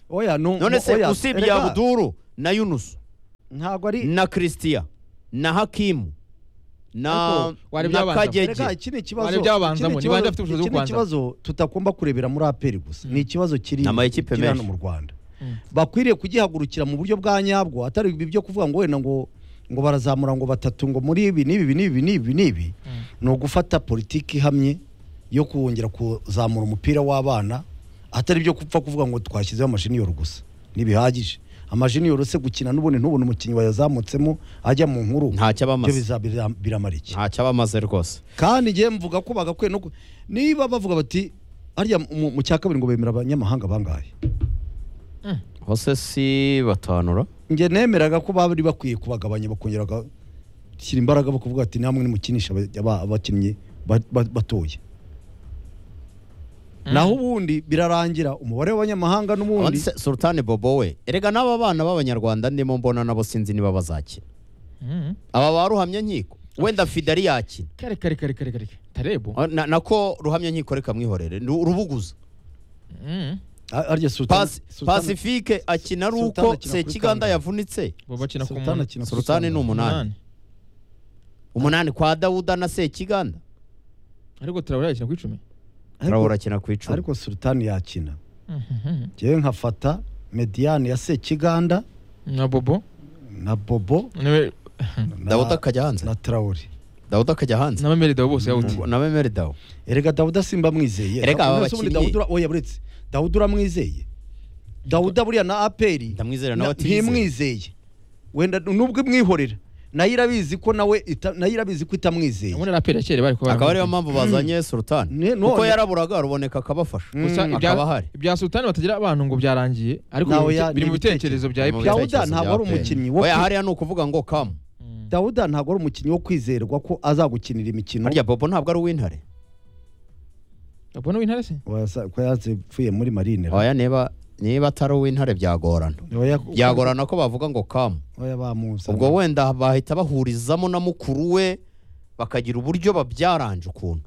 oya nu- none se oya, usibye erega, abuduru na yunusu ntabwo ari na christian na hakimu na Ariko wari na byabanza. kagege Erega iki ni ikibazo Wari byabanzamo, iki ni ni bande ikibazo- bafite ubushobozi iki bwo ni ikibazo tutakumba kurebera muri aperi gusa ni ikibazo kiri Ni amakipe kiri hano menshi. mu Rwanda Mm. bakwiriye kugihagurukira mu buryo bwa nyabwo atari ibi byo kuvuga ngo wenda ngo ngo barazamura ngo batatu ngo muri ibi n'ibi n'ibi n'ibi n'ibi ni ugufata politiki ihamye yo kongera kuzamura umupira w'abana atari byo kupfa kuvuga ngo twashyizeho amashiniyoro gusa ntibihagije amashiniyoro se gukina n'ubundi ntubone umukinnyi wayazamutsemo ajya mu nkuru ntacyo aba byo amaze biza- bira- biramara iki ntacyo aba amaze rwose kandi njye mvuga ko bagakwiye no ku- niba bavuga bati harya mu mu cya kabiri ngo bemera abanyamahanga bangahe hose si batanura njye nemeraga ko bari bakwiye kubagabanya bakongera bagashyira imbaraga bakavuga ati namwe nimukinisha aba- aba- abakinnyi ba- ba- batoya naho ubundi birarangira umubare w'abanyamahanga abandi n'ubundi se sultani bobo we erega n'aba bana b'abanyarwanda ndimo mbona nabo sinzi niba bazakina Mm. aba ba ruhamya nkiko wenda fidari yakina kare kare kare kare kare tarebo na, nako ruhamya nkikoreka mwihorere Ru- rubuguza Mm. Ah, harya Sultan- Pasi- Sultan- pasifike akina ari Sultan uko akina kuri sekiganda kangahe? yavunitse bo bakina ku Sultan munani. akina kuri Sultani ni Sultan. umunani. Umunani. umunani kwa dawuda na sekiganda ariko turabura yakina ku icumi Ariko- Traore akina ku icumi ariko sultani yakina Mhm. njyewe nkafata mediyane ya sekiganda na bobo na bobo Nawe- na- dawuda akajya hanze na tarawuri dawuda akajya hanze na memeri dawe bose yawuti na memeri dawo erega dawuda simba mwizeye Erega aba None se ubundi bakinnyi- Dawuda ura- oya buretse dawuda uramwizeye dawuda buriya na aperi ndamwizera Na- nawe atizeye ntimwizeye wenda nubwo imwihorera nayo irabizi ko nawe ita- nayo irabizi ko itamwizeye ubundi ari aperi ya kera bari kuba akaba ariyo mpamvu bazanye sultani Ne- none- kuko yaraburaga ruboneka akabafasha Mm. gusa ibya- akaba ahari ibya sultani batagira abantu ngo byarangiye ariko biri mu Nawe bite- ya- biri mu ni bitekerezo ibitekerezo. bya Mu epi Dawuda bitekerezo ntabwo bya ari Pele. umukinnyi wo oya kwi- hariya ni ukuvuga ngo kamu Mm. dawuda ntabwo ari umukinnyi wo kwizerwa ko azagukinira imikino harya bobo ntabwo ari uw'intare Abona w'intare se? Wasa- ko yapfuye muri marine oya niba niba atari uw'intare byagorana Oya, byagorana ko bavuga ngo kamu oya bamuzana. ubwo wenda bahita bahurizamo na mukuru we bakagira uburyo babyaranje ukuntu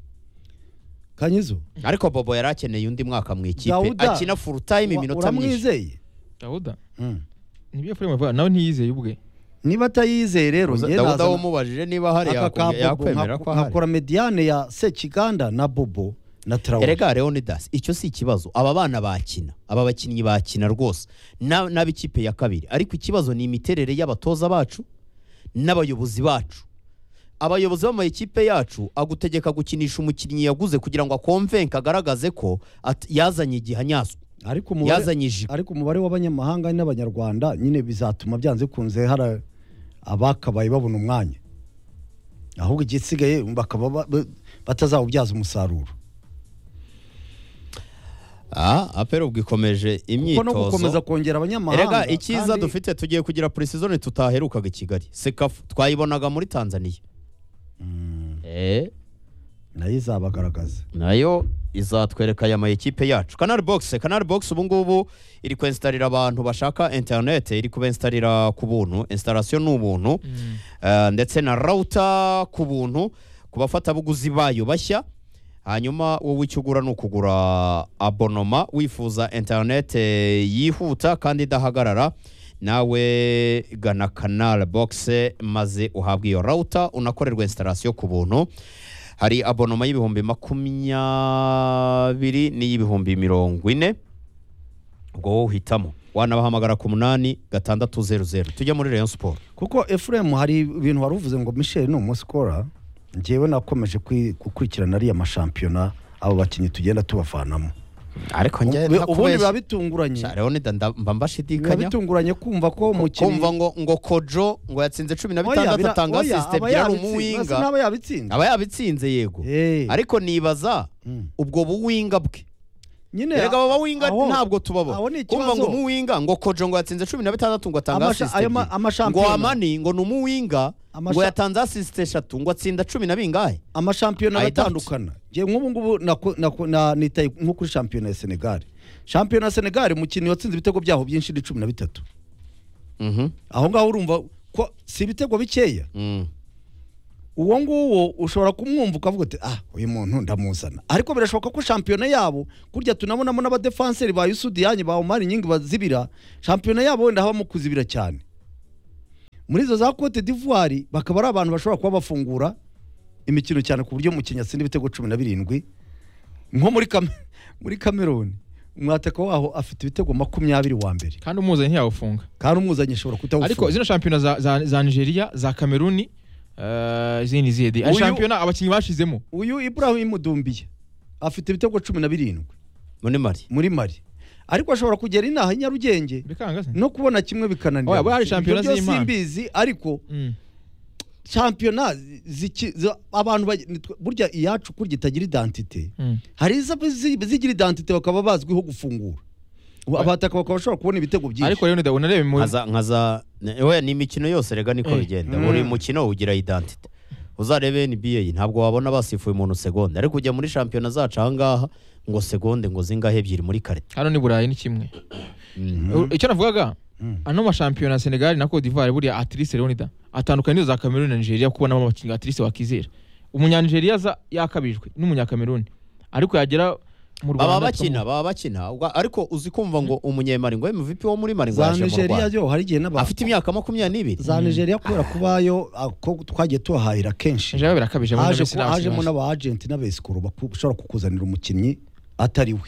kanyizo ariko bobo yari akeneye undi mwaka mu ikipe Dawuda, akina full time wa- iminota myinshi uramwizeye Dawuda. Mm. Nibyo Efraim avuga nawe ntiyizeye ubwe. niba atayizeye rero njye dawuda nazana- wamubajije niba hari aka ka yakwe- bobo yakwemera ko nka- hari nkakora mediyane ya sekiganda na bobo na tarawere erega leonidas icyo si ikibazo aba bana bakina aba bakinnyi bakina rwose Na- n'ab'ikipe ya kabiri ariko ikibazo ni imiterere y'abatoza bacu n'abayobozi bacu abayobozi b'amakipe yacu agutegeka gukinisha umukinnyi yaguze kugira ngo akomvenke agaragaze ko at- yazanye igihanyazo ariko umubare- yazanye ijipo ariko umubare w'abanyamahanga n'abanyarwanda nyine bizatuma byanze bikunze hari abakabaye babona umwanya ahubwo igisigaye bakaba ba- ba- batazawubyaza umusaruro ah apera ubwo ikomeje kuko no imyitozo gukomeza kongera abanyamahanga erega icyiza kandi- dufite tugiye kugira purisizone tutaherukaga i kigali sekafu twayibonaga muri tanzaniya eh nayo izabagaragaza nayo izatwereka aya mayikipe yacu kanari bogisi kanari bogisi ubu ngubu iri kwesitarira abantu bashaka interinete iri kubesitarira ku buntu esitarasiyo ni ubuntu eh, ndetse na rawuta ku buntu ku bafatabuguzi bayo bashya hanyuma wowe icyo ugura ni ukugura abonoma wifuza interinete yihuta kandi idahagarara nawe gana kanari bogisi maze uhabwe iyo rawuta unakorerwa esitarasiyo ku buntu hari abonoma y'ibihumbi makumyabiri n'iy'ibihumbi mirongo ine ubwo wowe uhitamo wanabahamagara ku munani gatandatu zeru zeru tujya muri Rayon siporo kuko efuremu hari ibintu wari uvuze ngo michel ni umusikora njyewe nakomeje kwi- gukurikirana ariya mashampiyona abo bakinnyi tugenda tubavanamo ariko Ubu- ubundi biba bitunguranye leonida mba biba mbashidikanya bitunguranye kumva ko umukinnyi kumva ngo ngo kojo ngo yatsinze cumi na Oya, bitandatu bira- atanga oya, asisite aba byari yabitsi- basi umuwinga n'aba yabitsinze aba yabitsinze yego Eh. ariko nibaza Mm. ubwo buwinga bwe nyine erega aba bawinga aho- ntabwo tubaba aho ni kumva ngo ikibazo. umuwinga ngo kojo ngo yatsinze cumi na bitandatu ngo atanga Amasha- asisite ayo ma- ebyiri. ngo amashampiyona. amani ngo ni umuwinga Amasha- ngo yatanze asisite eshatu ngo atsinda cumi na bingahe amashampiyona I aratandukana njye nk'ubu ngubu naku- naku- na- nitaye nko kuri shampiyona ya senegali shampiyona ya senegali umukinnyi watsinze ibitego byaho byinshi ni cumi na bitatu Mhm. aho ngaho urumva ko si ibitego bikeya Mm. uwo nguwo ushobora kumwumva ukavuga uti ah uyu muntu ndamuzana ariko birashoboka ko shampiyona yabo kurya tunabonamo n'abadefanseri ba yusudiyani ba omari nyingi bazibira shampiyona yabo wenda habamo kuzibira cyane muri izo za cote d'ivoire bakaba ari abantu bashobora kuba bafungura imikino cyane ku buryo umukinnyi atsinda ibitego cumi na birindwi nko muri Kam- muri cameroon umwataka waho afite ibitego makumyabiri wa mbere Kandi umuzanye ntiyawufunga. kandi umuzanye ashobora Ariko kutawufunga zino shampiyona za, za, za Nigeria, za Kameruni, eh, izindi ziyedi. Ari Uyu- shampiyona abakinnyi bashizemo. uyu ibrahim dumbiye afite ibitego cumi na birindwi muri mari muri mari ariko ashobora kugera inaha i nyarugenge Bikanga se? no kubona kimwe bikananira Oya, bo hari shampiyona Ibyo byose z'impano. simbizi ariko Mm. shampiyona ziki- za- abantu baj- nitwe- burya iyacu kurya itagira identite Mm. hari izo zi- zigira identite bakaba bazwiho gufungura Ubu abataka bakaba bashobora kubona ibitego byinshi Ariko rero ndawe narebe mu nkaza nkaza ne- we ni imikino yose rega niko Eh. bigenda Mm. buri mukino ugira identite uzarebe NBA ntabwo wabona basifuye umuntu segonde ariko ujya muri shampiyona zacu aha ngaha ngo segonde ngo zingahe ebyiri muri kare hano ni Burayi ni kimwe. U- Icyo navugaga Mm. ano mashampiyona ya Senegal na Cote d'Ivoire buriya Atrice Leonida atandukanye n'izo za Kameruni na Nigeria kuko nabo abakinnyi Atrice wakizera. Umunyanigeriya za yakabijwe n'umunyakameruni. Ariko yagera mu Rwanda baba bakina baba bakina ubwo- ariko uzi kumva ngo umunyemari ngo MVP wo muri mari ngo za yaje mu nigeria Rwanda yo hari igihe n'aba afite imyaka makumyabiri n'ibiri za nigeria kubera kubayo ah, ko twagiye tubahahira kenshi Nigeria birakabije muri haje Messi ku- n'abakinnyi hajemo bazo. n'abagenti n'abesikoro baku- bashobora kukuzanira umukinnyi atari we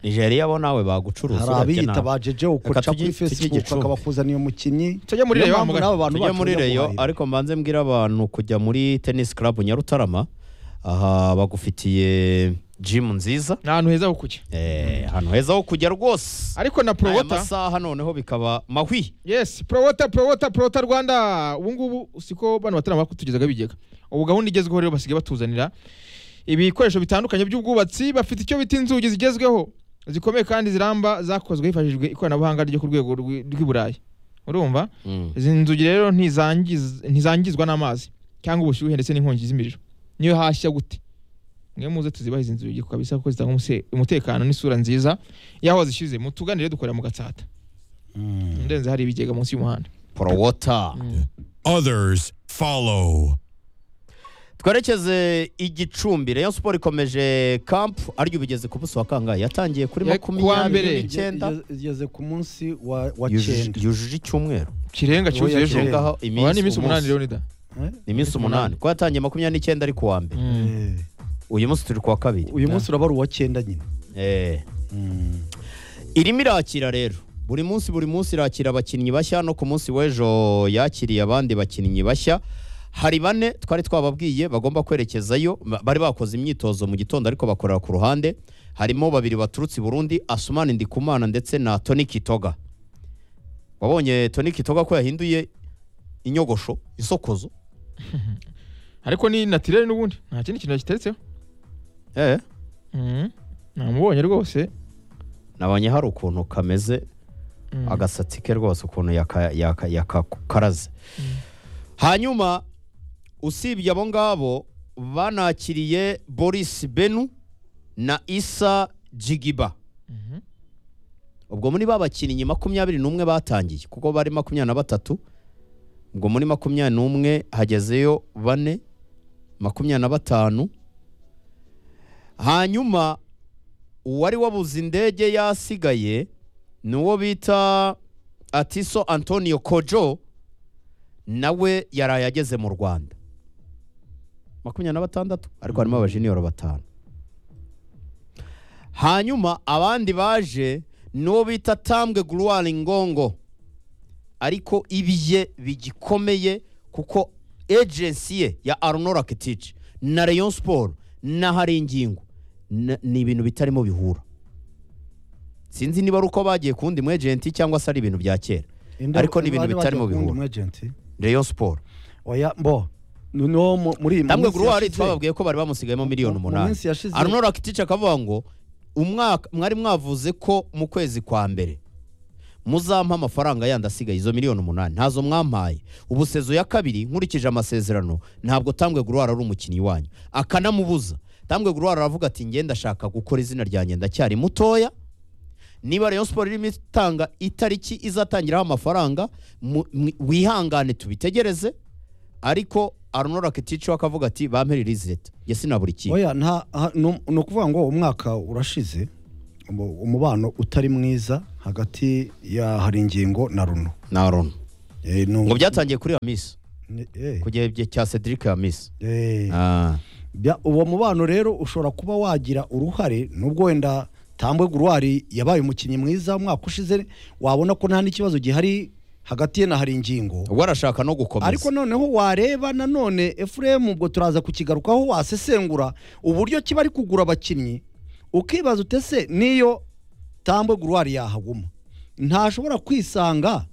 nigeria bo nawe bagucuruza hari urebye abiyita nabi. ba jeje ukoca tujye- tujye kuri facebook Gicumbi. akabakuzaniye umukinnyi Tujye muri Niyo Rayon mpamvu Mugabe. n'abo bantu tujya bacu muri bajya reyo guhahira. ariko mbanze mbwira abantu kujya muri tennis club nyarutarama aha bagufitiye gym nziza Ni ahantu heza ho kujya. Eh, ahantu heza ho kujya rwose Ariko na aya Prowota masaha noneho bikaba mahwi Yes, Prowota, Prowota, Prowota Rwanda. Ubu ngubu siko bano batarama kutugezaga bigega. Ubu gahunda igezweho rero basigaye batuzanira ibikoresho bitandukanye by'ubwubatsi bafite icyo bita inzugi zigezweho zikomeye kandi ziramba zakozwe hifashishijwe ikoranabuhanga ryo ku rwego rw'i- rw'i Burayi. urumva Mm. izi nzugi rero ntizangiz- ntizangizwa n'amazi cyangwa ubushyuhe ndetse n'inkongi z'imiriro niyo hashya gute mwe muze tuzibahe izi nzugi kabisa kuko zitanga umuse- umutekano n'isura nziza y'aho zishyuze mutuganire dukorera mu gatsata ndenze hari ibigega munsi y'umuhanda Prowota. Others follow. twerekeze igicumbi rayon sport ikomeje kampu aryo ubigeze ku buso wa kangahe yatangiye kuri Ya- kuwa makumyabiri mbere. n'icyenda igeze ku munsi wa wa Yujuje- cyenda yujuje icyumweru kirenga Oya, cyuzuye ejo kirenga. Irengaho aba ni iminsi iminsi umunsi. umunani rero nida Eh? ni iminsi umunani kuko yatangiye makumyabiri n'icyenda ari kuwa mbere Mm. Eh, uyu munsi turi kuwa kabiri uyu munsi uraba ari uwa cyenda nyine Eh. Mm. irimo irakira rero buri munsi buri munsi irakira abakinnyi bashya no ku munsi w'ejo yakiriye abandi bakinnyi bashya hari bane twari twababwiye bagomba kwerekezayo ba- bari bakoze imyitozo mu gitondo ariko bakorera ku ruhande harimo babiri baturutse i burundi asumani ndikumana ndetse na toni kitoga wabonye toni kitoga ko yahinduye inyogosho isokozo ariko ni natirere n'ubundi nta kindi kintu yakiteretseho eh. Mm. namubonye rwose nabonye hari ukuntu kameze Mm. agasatsi ke rwose ukuntu yaka- yaka- yakakaraze hanyuma usibye abo ngabo banakiriye boris benu na isa jigiba Mhm. ubwo muri ba bakinnyi makumyabiri n'umwe batangiye kuko bari makumyabiri na batatu ubwo muri makumyabiri n'umwe hagezeyo bane makumyabiri na batanu hanyuma uwari wabuze indege yasigaye ni uwo bita atiso antonio kojo nawe yaraye ageze mu rwanda makumyabiri na batandatu ariko harimo abajiniyoro batanu hanyuma abandi baje ni uwo bita tambwe guruwari ngongo ariko ibiye bigikomeye kuko ejensi ye ya arunora ketici na rayon siporo n'ahari ingingo na- ni ibintu bitarimo bihura sinzi niba ari uko bagiye ku wundi mu ejenti cyangwa se ari ibintu bya kera Inde- Ariko ni ibintu bari bitari mu bagiye bihuru. kuwundi umwejenti. rayon siporo oya mbo ni uwo mu- muri iyi tambwe minsi guruwari yashize. twababwiye ko bari bamusigayemo miliyoni Mu- mu umunani minsi yashize- arunora ketici akavuga ngo umwaka mwari mwavuze ko mu kwezi kwa mbere muzampa amafaranga yandi asigaye izo miliyoni umunani ntazo mwampaye ubu sezo ya kabiri nkurikije amasezerano ntabwo tambwe guruwara ari umukinnyi wanyu akanamubuza tambwe guruwara aravuga ati njye ndashaka gukora izina ryanjye ndacyari mutoya niba rayon siporo irimo itanga itariki izatangiraho amafaranga mu- mwi- wihangane tubitegereze ariko arunora ketici we akavuga ati bampe ririzeti njye sinabura ikipe oya nta ha- nu- ni ukuvuga ngo umwaka urashize umu- umubano utari mwiza hagati ya hari ingingo na runo na Rono Eh, ni ngo umu- byatangiye kuri Hamis ni- eh, ku gihe bye- cya Cedric Hamis eh. ah. Bya- uwo mubano rero ushobora kuba wagira uruhare nubwo wenda tambwe guruwari yabaye umukinnyi mwiza umwaka ushize wabona ko nta n'ikibazo gihari hagati ye na hari ingingo ubwo arashaka no gukomeza ariko noneho wareba nanone efuremu ubwo turaza kukigarukaho wasesengura uburyo kiba ari kugura abakinnyi ukibaza utese niyo tambwe guruwari yahaguma ntashobora kwisanga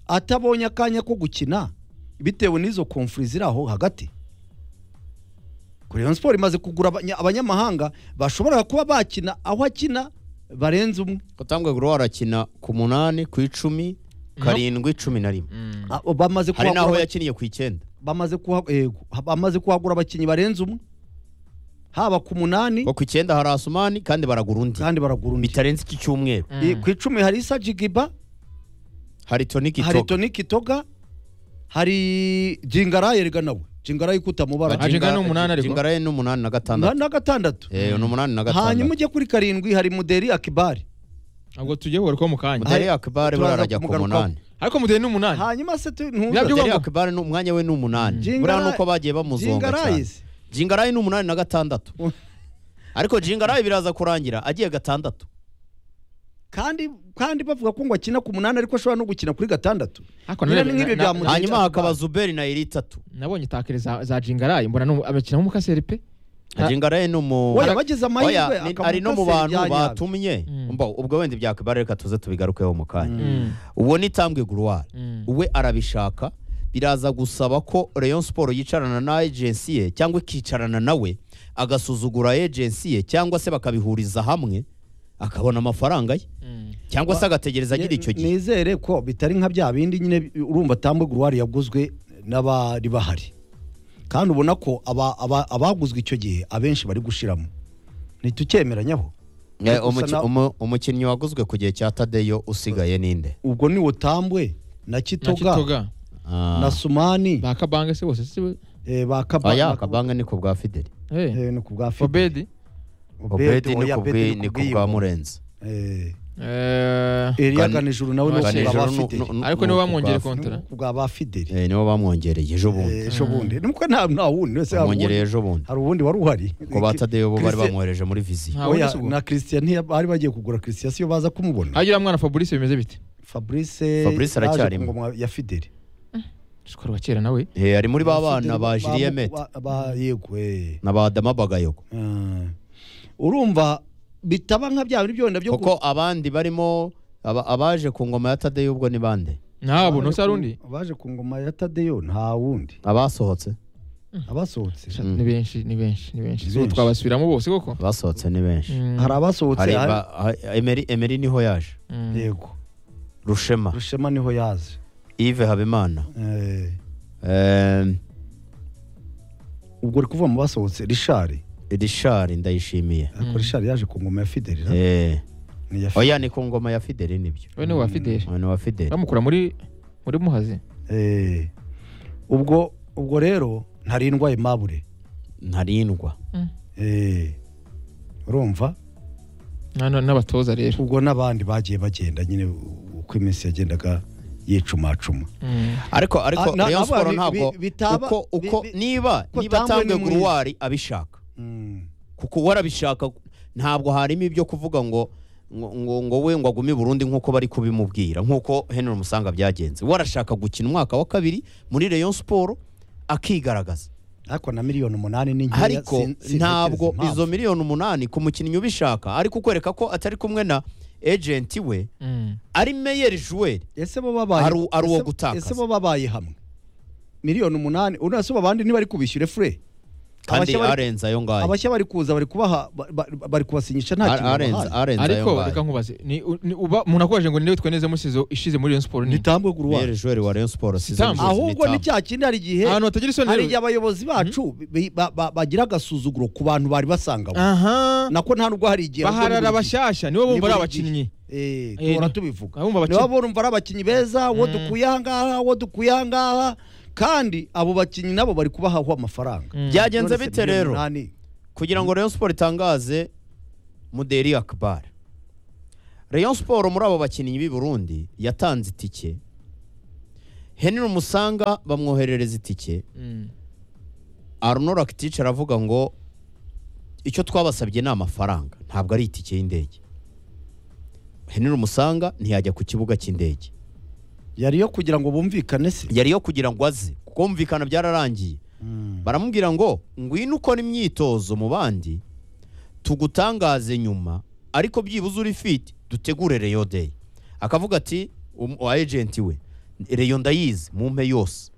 atabonye akanya ko gukina bitewe n'izo komfuri ziri aho hagati Rayon siporo imaze kugura abanya- abanyamahanga bashobora kuba bakina aho akina barenze umwe Kotambwe Guru arakina ku munani ku icumi karindwi cumi na rimwe Mm. Ah, bamaze hari kuhagura n'aho abaki- yakiniye ku icyenda bamaze kuha- yego, bamaze kuhagura abakinnyi barenze umwe haba ku munani ngo ku icyenda hari Asumani kandi baragura undi kandi baragura undi bitarenze iki cyumweru Mm. Eh, ku icumi hari isa jigiba hari Toni hari Kitoga toni kitoga hari jingarayi erega nawe jingarayi Ah, kutamubara Jinga ni umunani ariko. Jingaraye ni umunani na na gatandatu na gatandatu eh ni umunani na hanyuma gatandatu ujye kuri karindwi hari muderi akibari ntabwo tugiye kugarukaho mu kanya Mudere Hari- Akbar buriya turaza arajya ku kumugarukaho. munani ariko mudeye ni umunani hanyuma se tu- ntumva. Nabyo- Mudere Jingaraye- Akbar ni umwanya we ni umunani Jingaraye- buriya ni uko bagiye bamuzonga cyane jingarayi se jingarayi ni umunani na gatandatu ariko jingarayi biraza kurangira agiye gatandatu kandi kandi bavuga ko ngo akina ku munani ariko ashobora no gukina kuri gatandatu Ariko Nyine nanone- ni nk'ibi na- bya na- Mudenge hanyuma Akbar. hakaba zuberi na iritatu nabonye takere za, za jingarayi mbona nu- abakina nk'umukaseri pe Ha- jingarayi ni umu oya bagize Oya, amahirwe ni- akamuka ari no mu se bantu byanyabyo. batumye Mm. Mbo, ubwo wenda ibya kibara reka tuze tubigarukeho mu kanya Mm. uwo ni tambwe guruwari Mm. we arabishaka biraza gusaba ko rayon siporo yicarana na agency ye cyangwa ikicarana nawe agasuzugura agency ye cyangwa se bakabihuriza hamwe akabona amafaranga ye cyangwa se agategereza agira icyo gihe nizere ko bitari nka bya bindi nyine urumva tambuga uruhare yaguzwe n'abari bahari kandi ubona ko aba- aba- abaguzwe icyo gihe abenshi bari gushiramo ntitucyemeranyaho Eh, gusa umuki- na- umu- umukinnyi waguzwe ku gihe cya tadeyo usigaye ninde ubwo ni tambwe na kitoga nakitoga Ah. na sumani ba kabanga se bose si we eh, ba Kaba- oya ba- akabanga ni ku bwa fideli Eh, eh, ni ku bwa Fide. obedi obedi ni oya, ku Obedi bwi- ni ku bwa bw'iyo. murenzi Eh, Eh, Elia Gani- Ganijuru nawe ni Ganijuru ku bwa ba nu- Fideli. nu- nu- ariko ni niwe ku bamwongereye bwa- kontara Ku bwa ba Fideli. Eh, niwo bamwongereye ejo bundi Eh, ejo bundi ni uko nta nta wundi wese hari bamwongereye uwundi- ejo bundi hari uwundi wari uhari ku ba tadeyo bo bari Christian- bamwohereje muri viziyo nta Oya, wundi si ubwo na christian ntiya- bari bagiye kugura christian siyo baza kumubona hagira mwana fabrice bimeze bite fabrice Fabrice yaje aracyarimo. ku ngoma ya fideli shikora wa kera nawe Eh, ari muri ba bana ba Fideli bamu- jiliyemete ba- ba- yego eh. na ba dama bagayogo Ah. urumva bitaba nka bya bindi byonda byo kuko abandi barimo aba- abaje ku ngoma ya tadeyo ubwo ni bande ntabwo ntose hari undi baje ku ngoma ya tadeyo nta wundi abasohotse abasohotse Sha, ni benshi ni benshi ni benshi Ni So, benshi. twabasubiramo bose koko abasohotse ni benshi Mm, hari abasohotse hari hari- ba- ha- Emery- emery niho yaje mm. yego rushema rushema niho yaje yves habimana Eh, Em, ubwo uri kuvuga mu basohotse rishari rishari ndayishimiye ariko rishari yaje ku ngoma ya fideli na- Eh, ni iya oya ni ku ngoma ya fideli nibyo we ni wa fideli uyu ni wa fideli bamukura muri muri muhazi Eh, ubwo ubwo rero ntarindwa imabure ntarindwa Eh, urumva Na- na- n'abatoza rero ubwo n'abandi bagiye bagenda nyine u- uko iminsi yagendaga yicumacuma Mm. ariko ariko Ah, na- rayon nabo siporo bi- ntabwo bi- bitaba- uko uko bi- bi- niba uko niba Tambwe ni atanga mwiza. guruwari abishaka Mm, kuko we arabishaka ntabwo harimo ibyo kuvuga ngo ngo ngo, ngo we ngo agume i burundi nk'uko bari kubimubwira nk'uko henry musanga byagenze we arashaka gukina umwaka wa kabiri muri rayon siporo akigaragaza ariko na miliyoni umunani ni nkeya, ariko sin- sintekereza ntabwo impamvu. izo miliyoni umunani ku mukinnyi ubishaka ari kukwereka ko atari kumwe na ejenti we Mm. ari meyeri juweri ese bo babaye Ari- ari uwo ese- gutakaza. ese bo babaye hamwe miliyoni umunani urase abandi ntibari kubishyure fure kandi Abashya bari- arenze ayo ngayo abashya bari kuza bari kubaha ba- ba- bari kubasinyisha nta Ar- kintu arenze babahaye. arenze ayo ariko reka ngayo nkubaze ni ni- uba umuntu akubajije ngo niwe tweneze musizo ishize muri Rayon Sport ni nitambwe guruwari meyeri juweri wa rayon siporo Sitambo. ahubwo ni cya kindi hari igihe ahantu hatagira isoni hari rero. igihe abayobozi bacu bi- ba- ba- bagira agasuzuguro ku bantu bari basangamo aha nako nta nubwo hari igihe baharara abashyashya nibo bumva ari buri abakinnyi Eh, Eh, duhora ni- tubivuga abumva abakinnyi. nibo bumva ari abakinnyi beza uwo dukuye ahangaha uwo dukuye ahangaha kandi abo bakinnyi nabo bari kubahahwa amafaranga byagenze None se bite miliyoni rero umunani. kugira ngo Rayon Sport itangaze Muderi Akbar Rayon Sport muri abo bakinnyi b'i Burundi yatanze itike Henry Musanga bamwoherereza itike Mm. Arnaud Rakitic aravuga ngo icyo twabasabye ni amafaranga ntabwo ari itike y'indege Henry Musanga ntiyajya ku kibuga cy'indege yari yo kugira ngo bumvikane se yari yo kugira ngo aze kuko kumvikana byararangiye baramubwira ngo ngwino ukora imyitozo mu bandi tugutangaze nyuma ariko byibuze uri fiti dutegure reyo deyi akavuga ati um- uwa ejenti we reyo ndayizi mumpe yose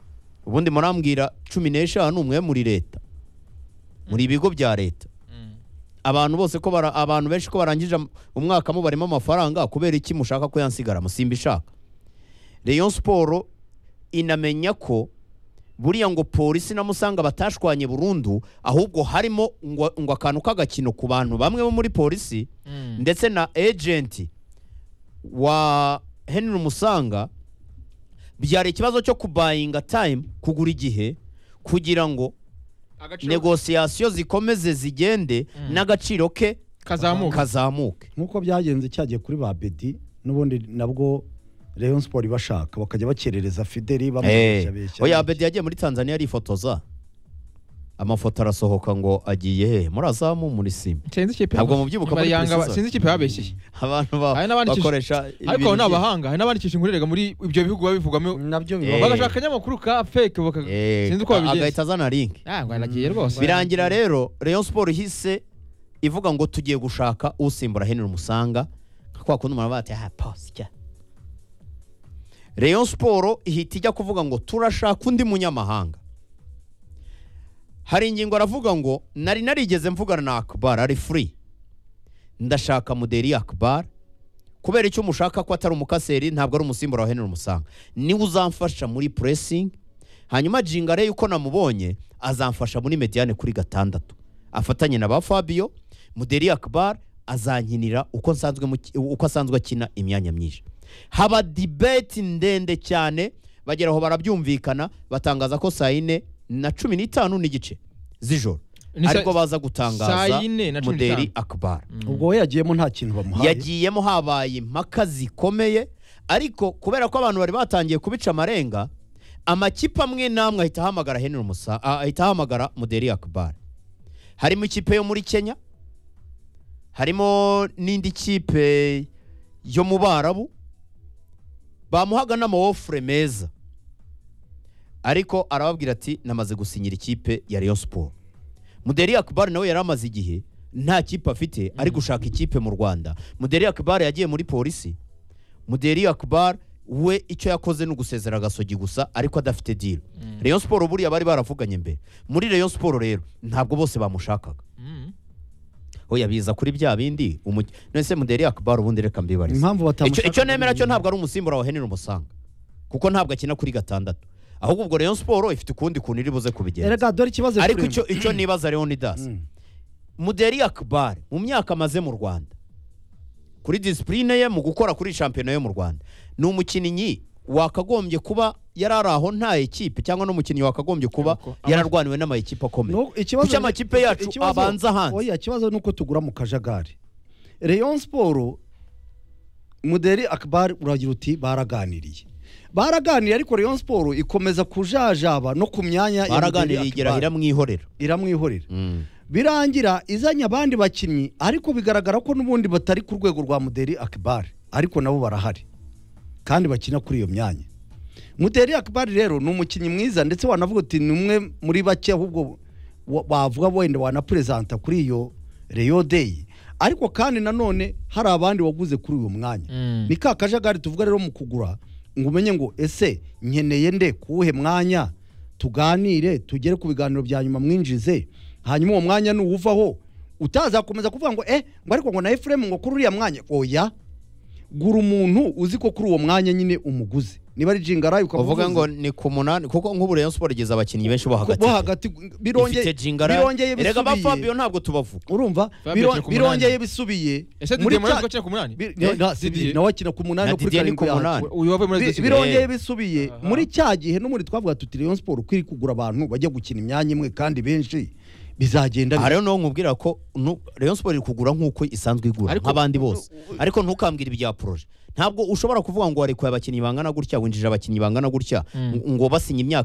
ubundi murambwira cumi n'eshanu mwe muri leta muri ibigo bya leta abantu bose ko bara, abantu benshi ko barangije am- umwaka mubarimo amafaranga kubera iki mushaka ko yansigara musimba ishaka Rayon Sport inamenya ko buriya ngo polisi na musanga batashwanye burundu ahubwo harimo ngo, ngo akantu k'agakino ku bantu bamwe bo muri polisi Mm. ndetse na ejenti wa Henry Musanga byari ikibazo cyo kubayinga time kugura igihe kugira ngo Agaciro negosiyasiyo zikomeze zigende n'agaciro ke kazamuka kazamuke nk'uko byagenze cyagiye kuri ba bedi n'ubundi nabwo Rayon Sport ibashaka bakajya bakerereza Fideli Eh, bamubeshya beshya oya Abedi yagiye muri Tanzania arifotoza amafoto arasohoka ngo agiye he muri azamu muri simu sinzi ikipe Ntabwo mubyibuka muri Yanga- precision. sinzi ikipe yabeshyeye abantu ba- Hari n'abandikisha- bakoresha ariko abo ni abahanga hari n'abandikisha inkurerega muri ibyo bihugu babivugamo nabyo Eh. bibabaje bagashaka akanyamakuru ka fake baka sinzi uko biba babigenza agahita azana link ah ngo aragiye rwose birangira rero Rayon Sport ihise ivuga ngo tugiye gushaka usimbura Henry Musanga nka kwa kundi umuntu bati ah posya Rayon Sport ihita ijya kuvuga ngo turashaka undi munyamahanga hari ingingo aravuga ngo nari narigeze mvugana na Akbar ari free ndashaka muderi akbar kubera icyo mushaka ko atari umukaseri ntabwo ari umusimbura wa henry umusanga niwe uzamfasha muri puresingi hanyuma jingare yuko namubonye azamfasha muri mediyane kuri gatandatu afatanye na ba fabio muderi akbar azankinira uko nsanzwe mu- uko asanzwe akina imyanya myinshi haba dibeti ndende cyane bagera aho barabyumvikana batangaza ko saa yine na cumi n'itanu n'igice z'ijoro Ni sa- ariko baza saa gutangaza yine na cumi muderi n'itanu. akbar ubwo we yagiyemo nta kintu bamuhaye yagiyemo habaye impaka zikomeye ariko kubera ko abantu bari batangiye kubica amarenga amakipe amwe n'amwe ahita ahamagara Henry Musa ah, ahita ahamagara Muderi Akbar harimo ikipe yo muri Kenya harimo n'indi kipe yo mu Barabu bamuhaga n'amawofure meza ariko arababwira ati namaze gusinyira ikipe ya Rayon Sport Muderi Akbar nawe yari amaze igihe nta kipe afite ari gushaka ikipe mu Rwanda Muderi Akbar yagiye muri polisi Muderi Akbar we icyo yakoze ni ugusezera agasogi gusa ariko adafite deal Rayon Sport buriya bari baravuganye mbere muri Rayon Sport rero ntabwo bose bamushakaga Mm. oya biza kuri bya bindi umuki- none se Muderi Akbar ubundi reka mbibarize impamvu icyo batamushaka icyo nemera cyo ntabwo ari umusimbura wa Henry Umusanga kuko ntabwo akina kuri gatandatu ahubwo ubwo Rayon Sport ifite ukundi kuntu iri buze kubigenza erega dore ikibazo ariko Kuremba. icyo icyo nibaza Leonidas Mm. Muderi Akbar mu myaka amaze mu Rwanda kuri disipurine ye mu gukora kuri shampiyona yo mu Rwanda ni umukinnyi wakagombye kuba yari ari aho nta ekipe cyangwa n'umukinnyi wakagombye kuba Yego, ama- yararwaniwe n'amakipe akomeye No, ikibazo Kuki amakipe yacu ikibazo- abanza hanze? oya ikibazo ni uko tugura mu kajagari Rayon Sport Muderi Akbar uragira uti baraganiriye baraganiriye ariko Rayon Sport ikomeza kujajaba no ku myanya ya baraganiriye Muderi igera Akbar. iramwihorera iramwihorera Mm. birangira izanye abandi bakinnyi ariko bigaragara ko n'ubundi batari ku rwego rwa Muderi Akbar ariko nabo barahari kandi bakina kuri iyo myanya Muderi Akbar rero ni umukinnyi mwiza ndetse wanavuga uti ni umwe muri bake ahubwo wa- wavuga wenda wanaperezanta kuri iyo Rayon Day ariko kandi nanone hari abandi waguze kuri uyu mwanya Mm. ni ka kajagari tuvuga rero mu kugura ngo umenye ngo ese nkeneye nde kuwuhe mwanya tuganire tugere ku biganiro bya nyuma mwinjize hanyuma uwo mwanya nuwuvaho utazakomeza kuvuga ngo eh ngo ariko ngo na Ephraim ngo kuri uriya mwanya oya gura umuntu uzi ko kuri uwo mwanya nyine umuguze niba ari jingarayi uvuga ngo ni ku munani kuko nk'ubu Rayon Sport igeza abakinnyi benshi bo hagati bo hagati birongeye ifite jingara birongeye erega ba Fabio bisubiye ntabwo tubavuga urumva Fabio biro- akina ku munani. birongeye bisubiye ese muri Didier Morel cya- ko akina ku munani bi- Eh, na- si Didier. Didier, nawe akina ku munani na no kuri Didier ni ku karindwi yahanze. munani uyu wavuye muri Bi- Atletico. birongeye Eh. bisubiye Aha. muri cya gihe no muri twavuga tuti Rayon Sport ukwiriye kugura abantu bajya gukina imyanya imwe kandi benshi bizagenda aha rero niho nkubwira ko nu- Rayon Sport iri kugura nk'uko isanzwe igura Ariko- nk'abandi bose ariko ntukambwire ibya poroje ntabwo ushobora kuvuga ngo warekuye abakinnyi bangana gutya winjije abakinnyi bangana gutya ngo basinye imyaka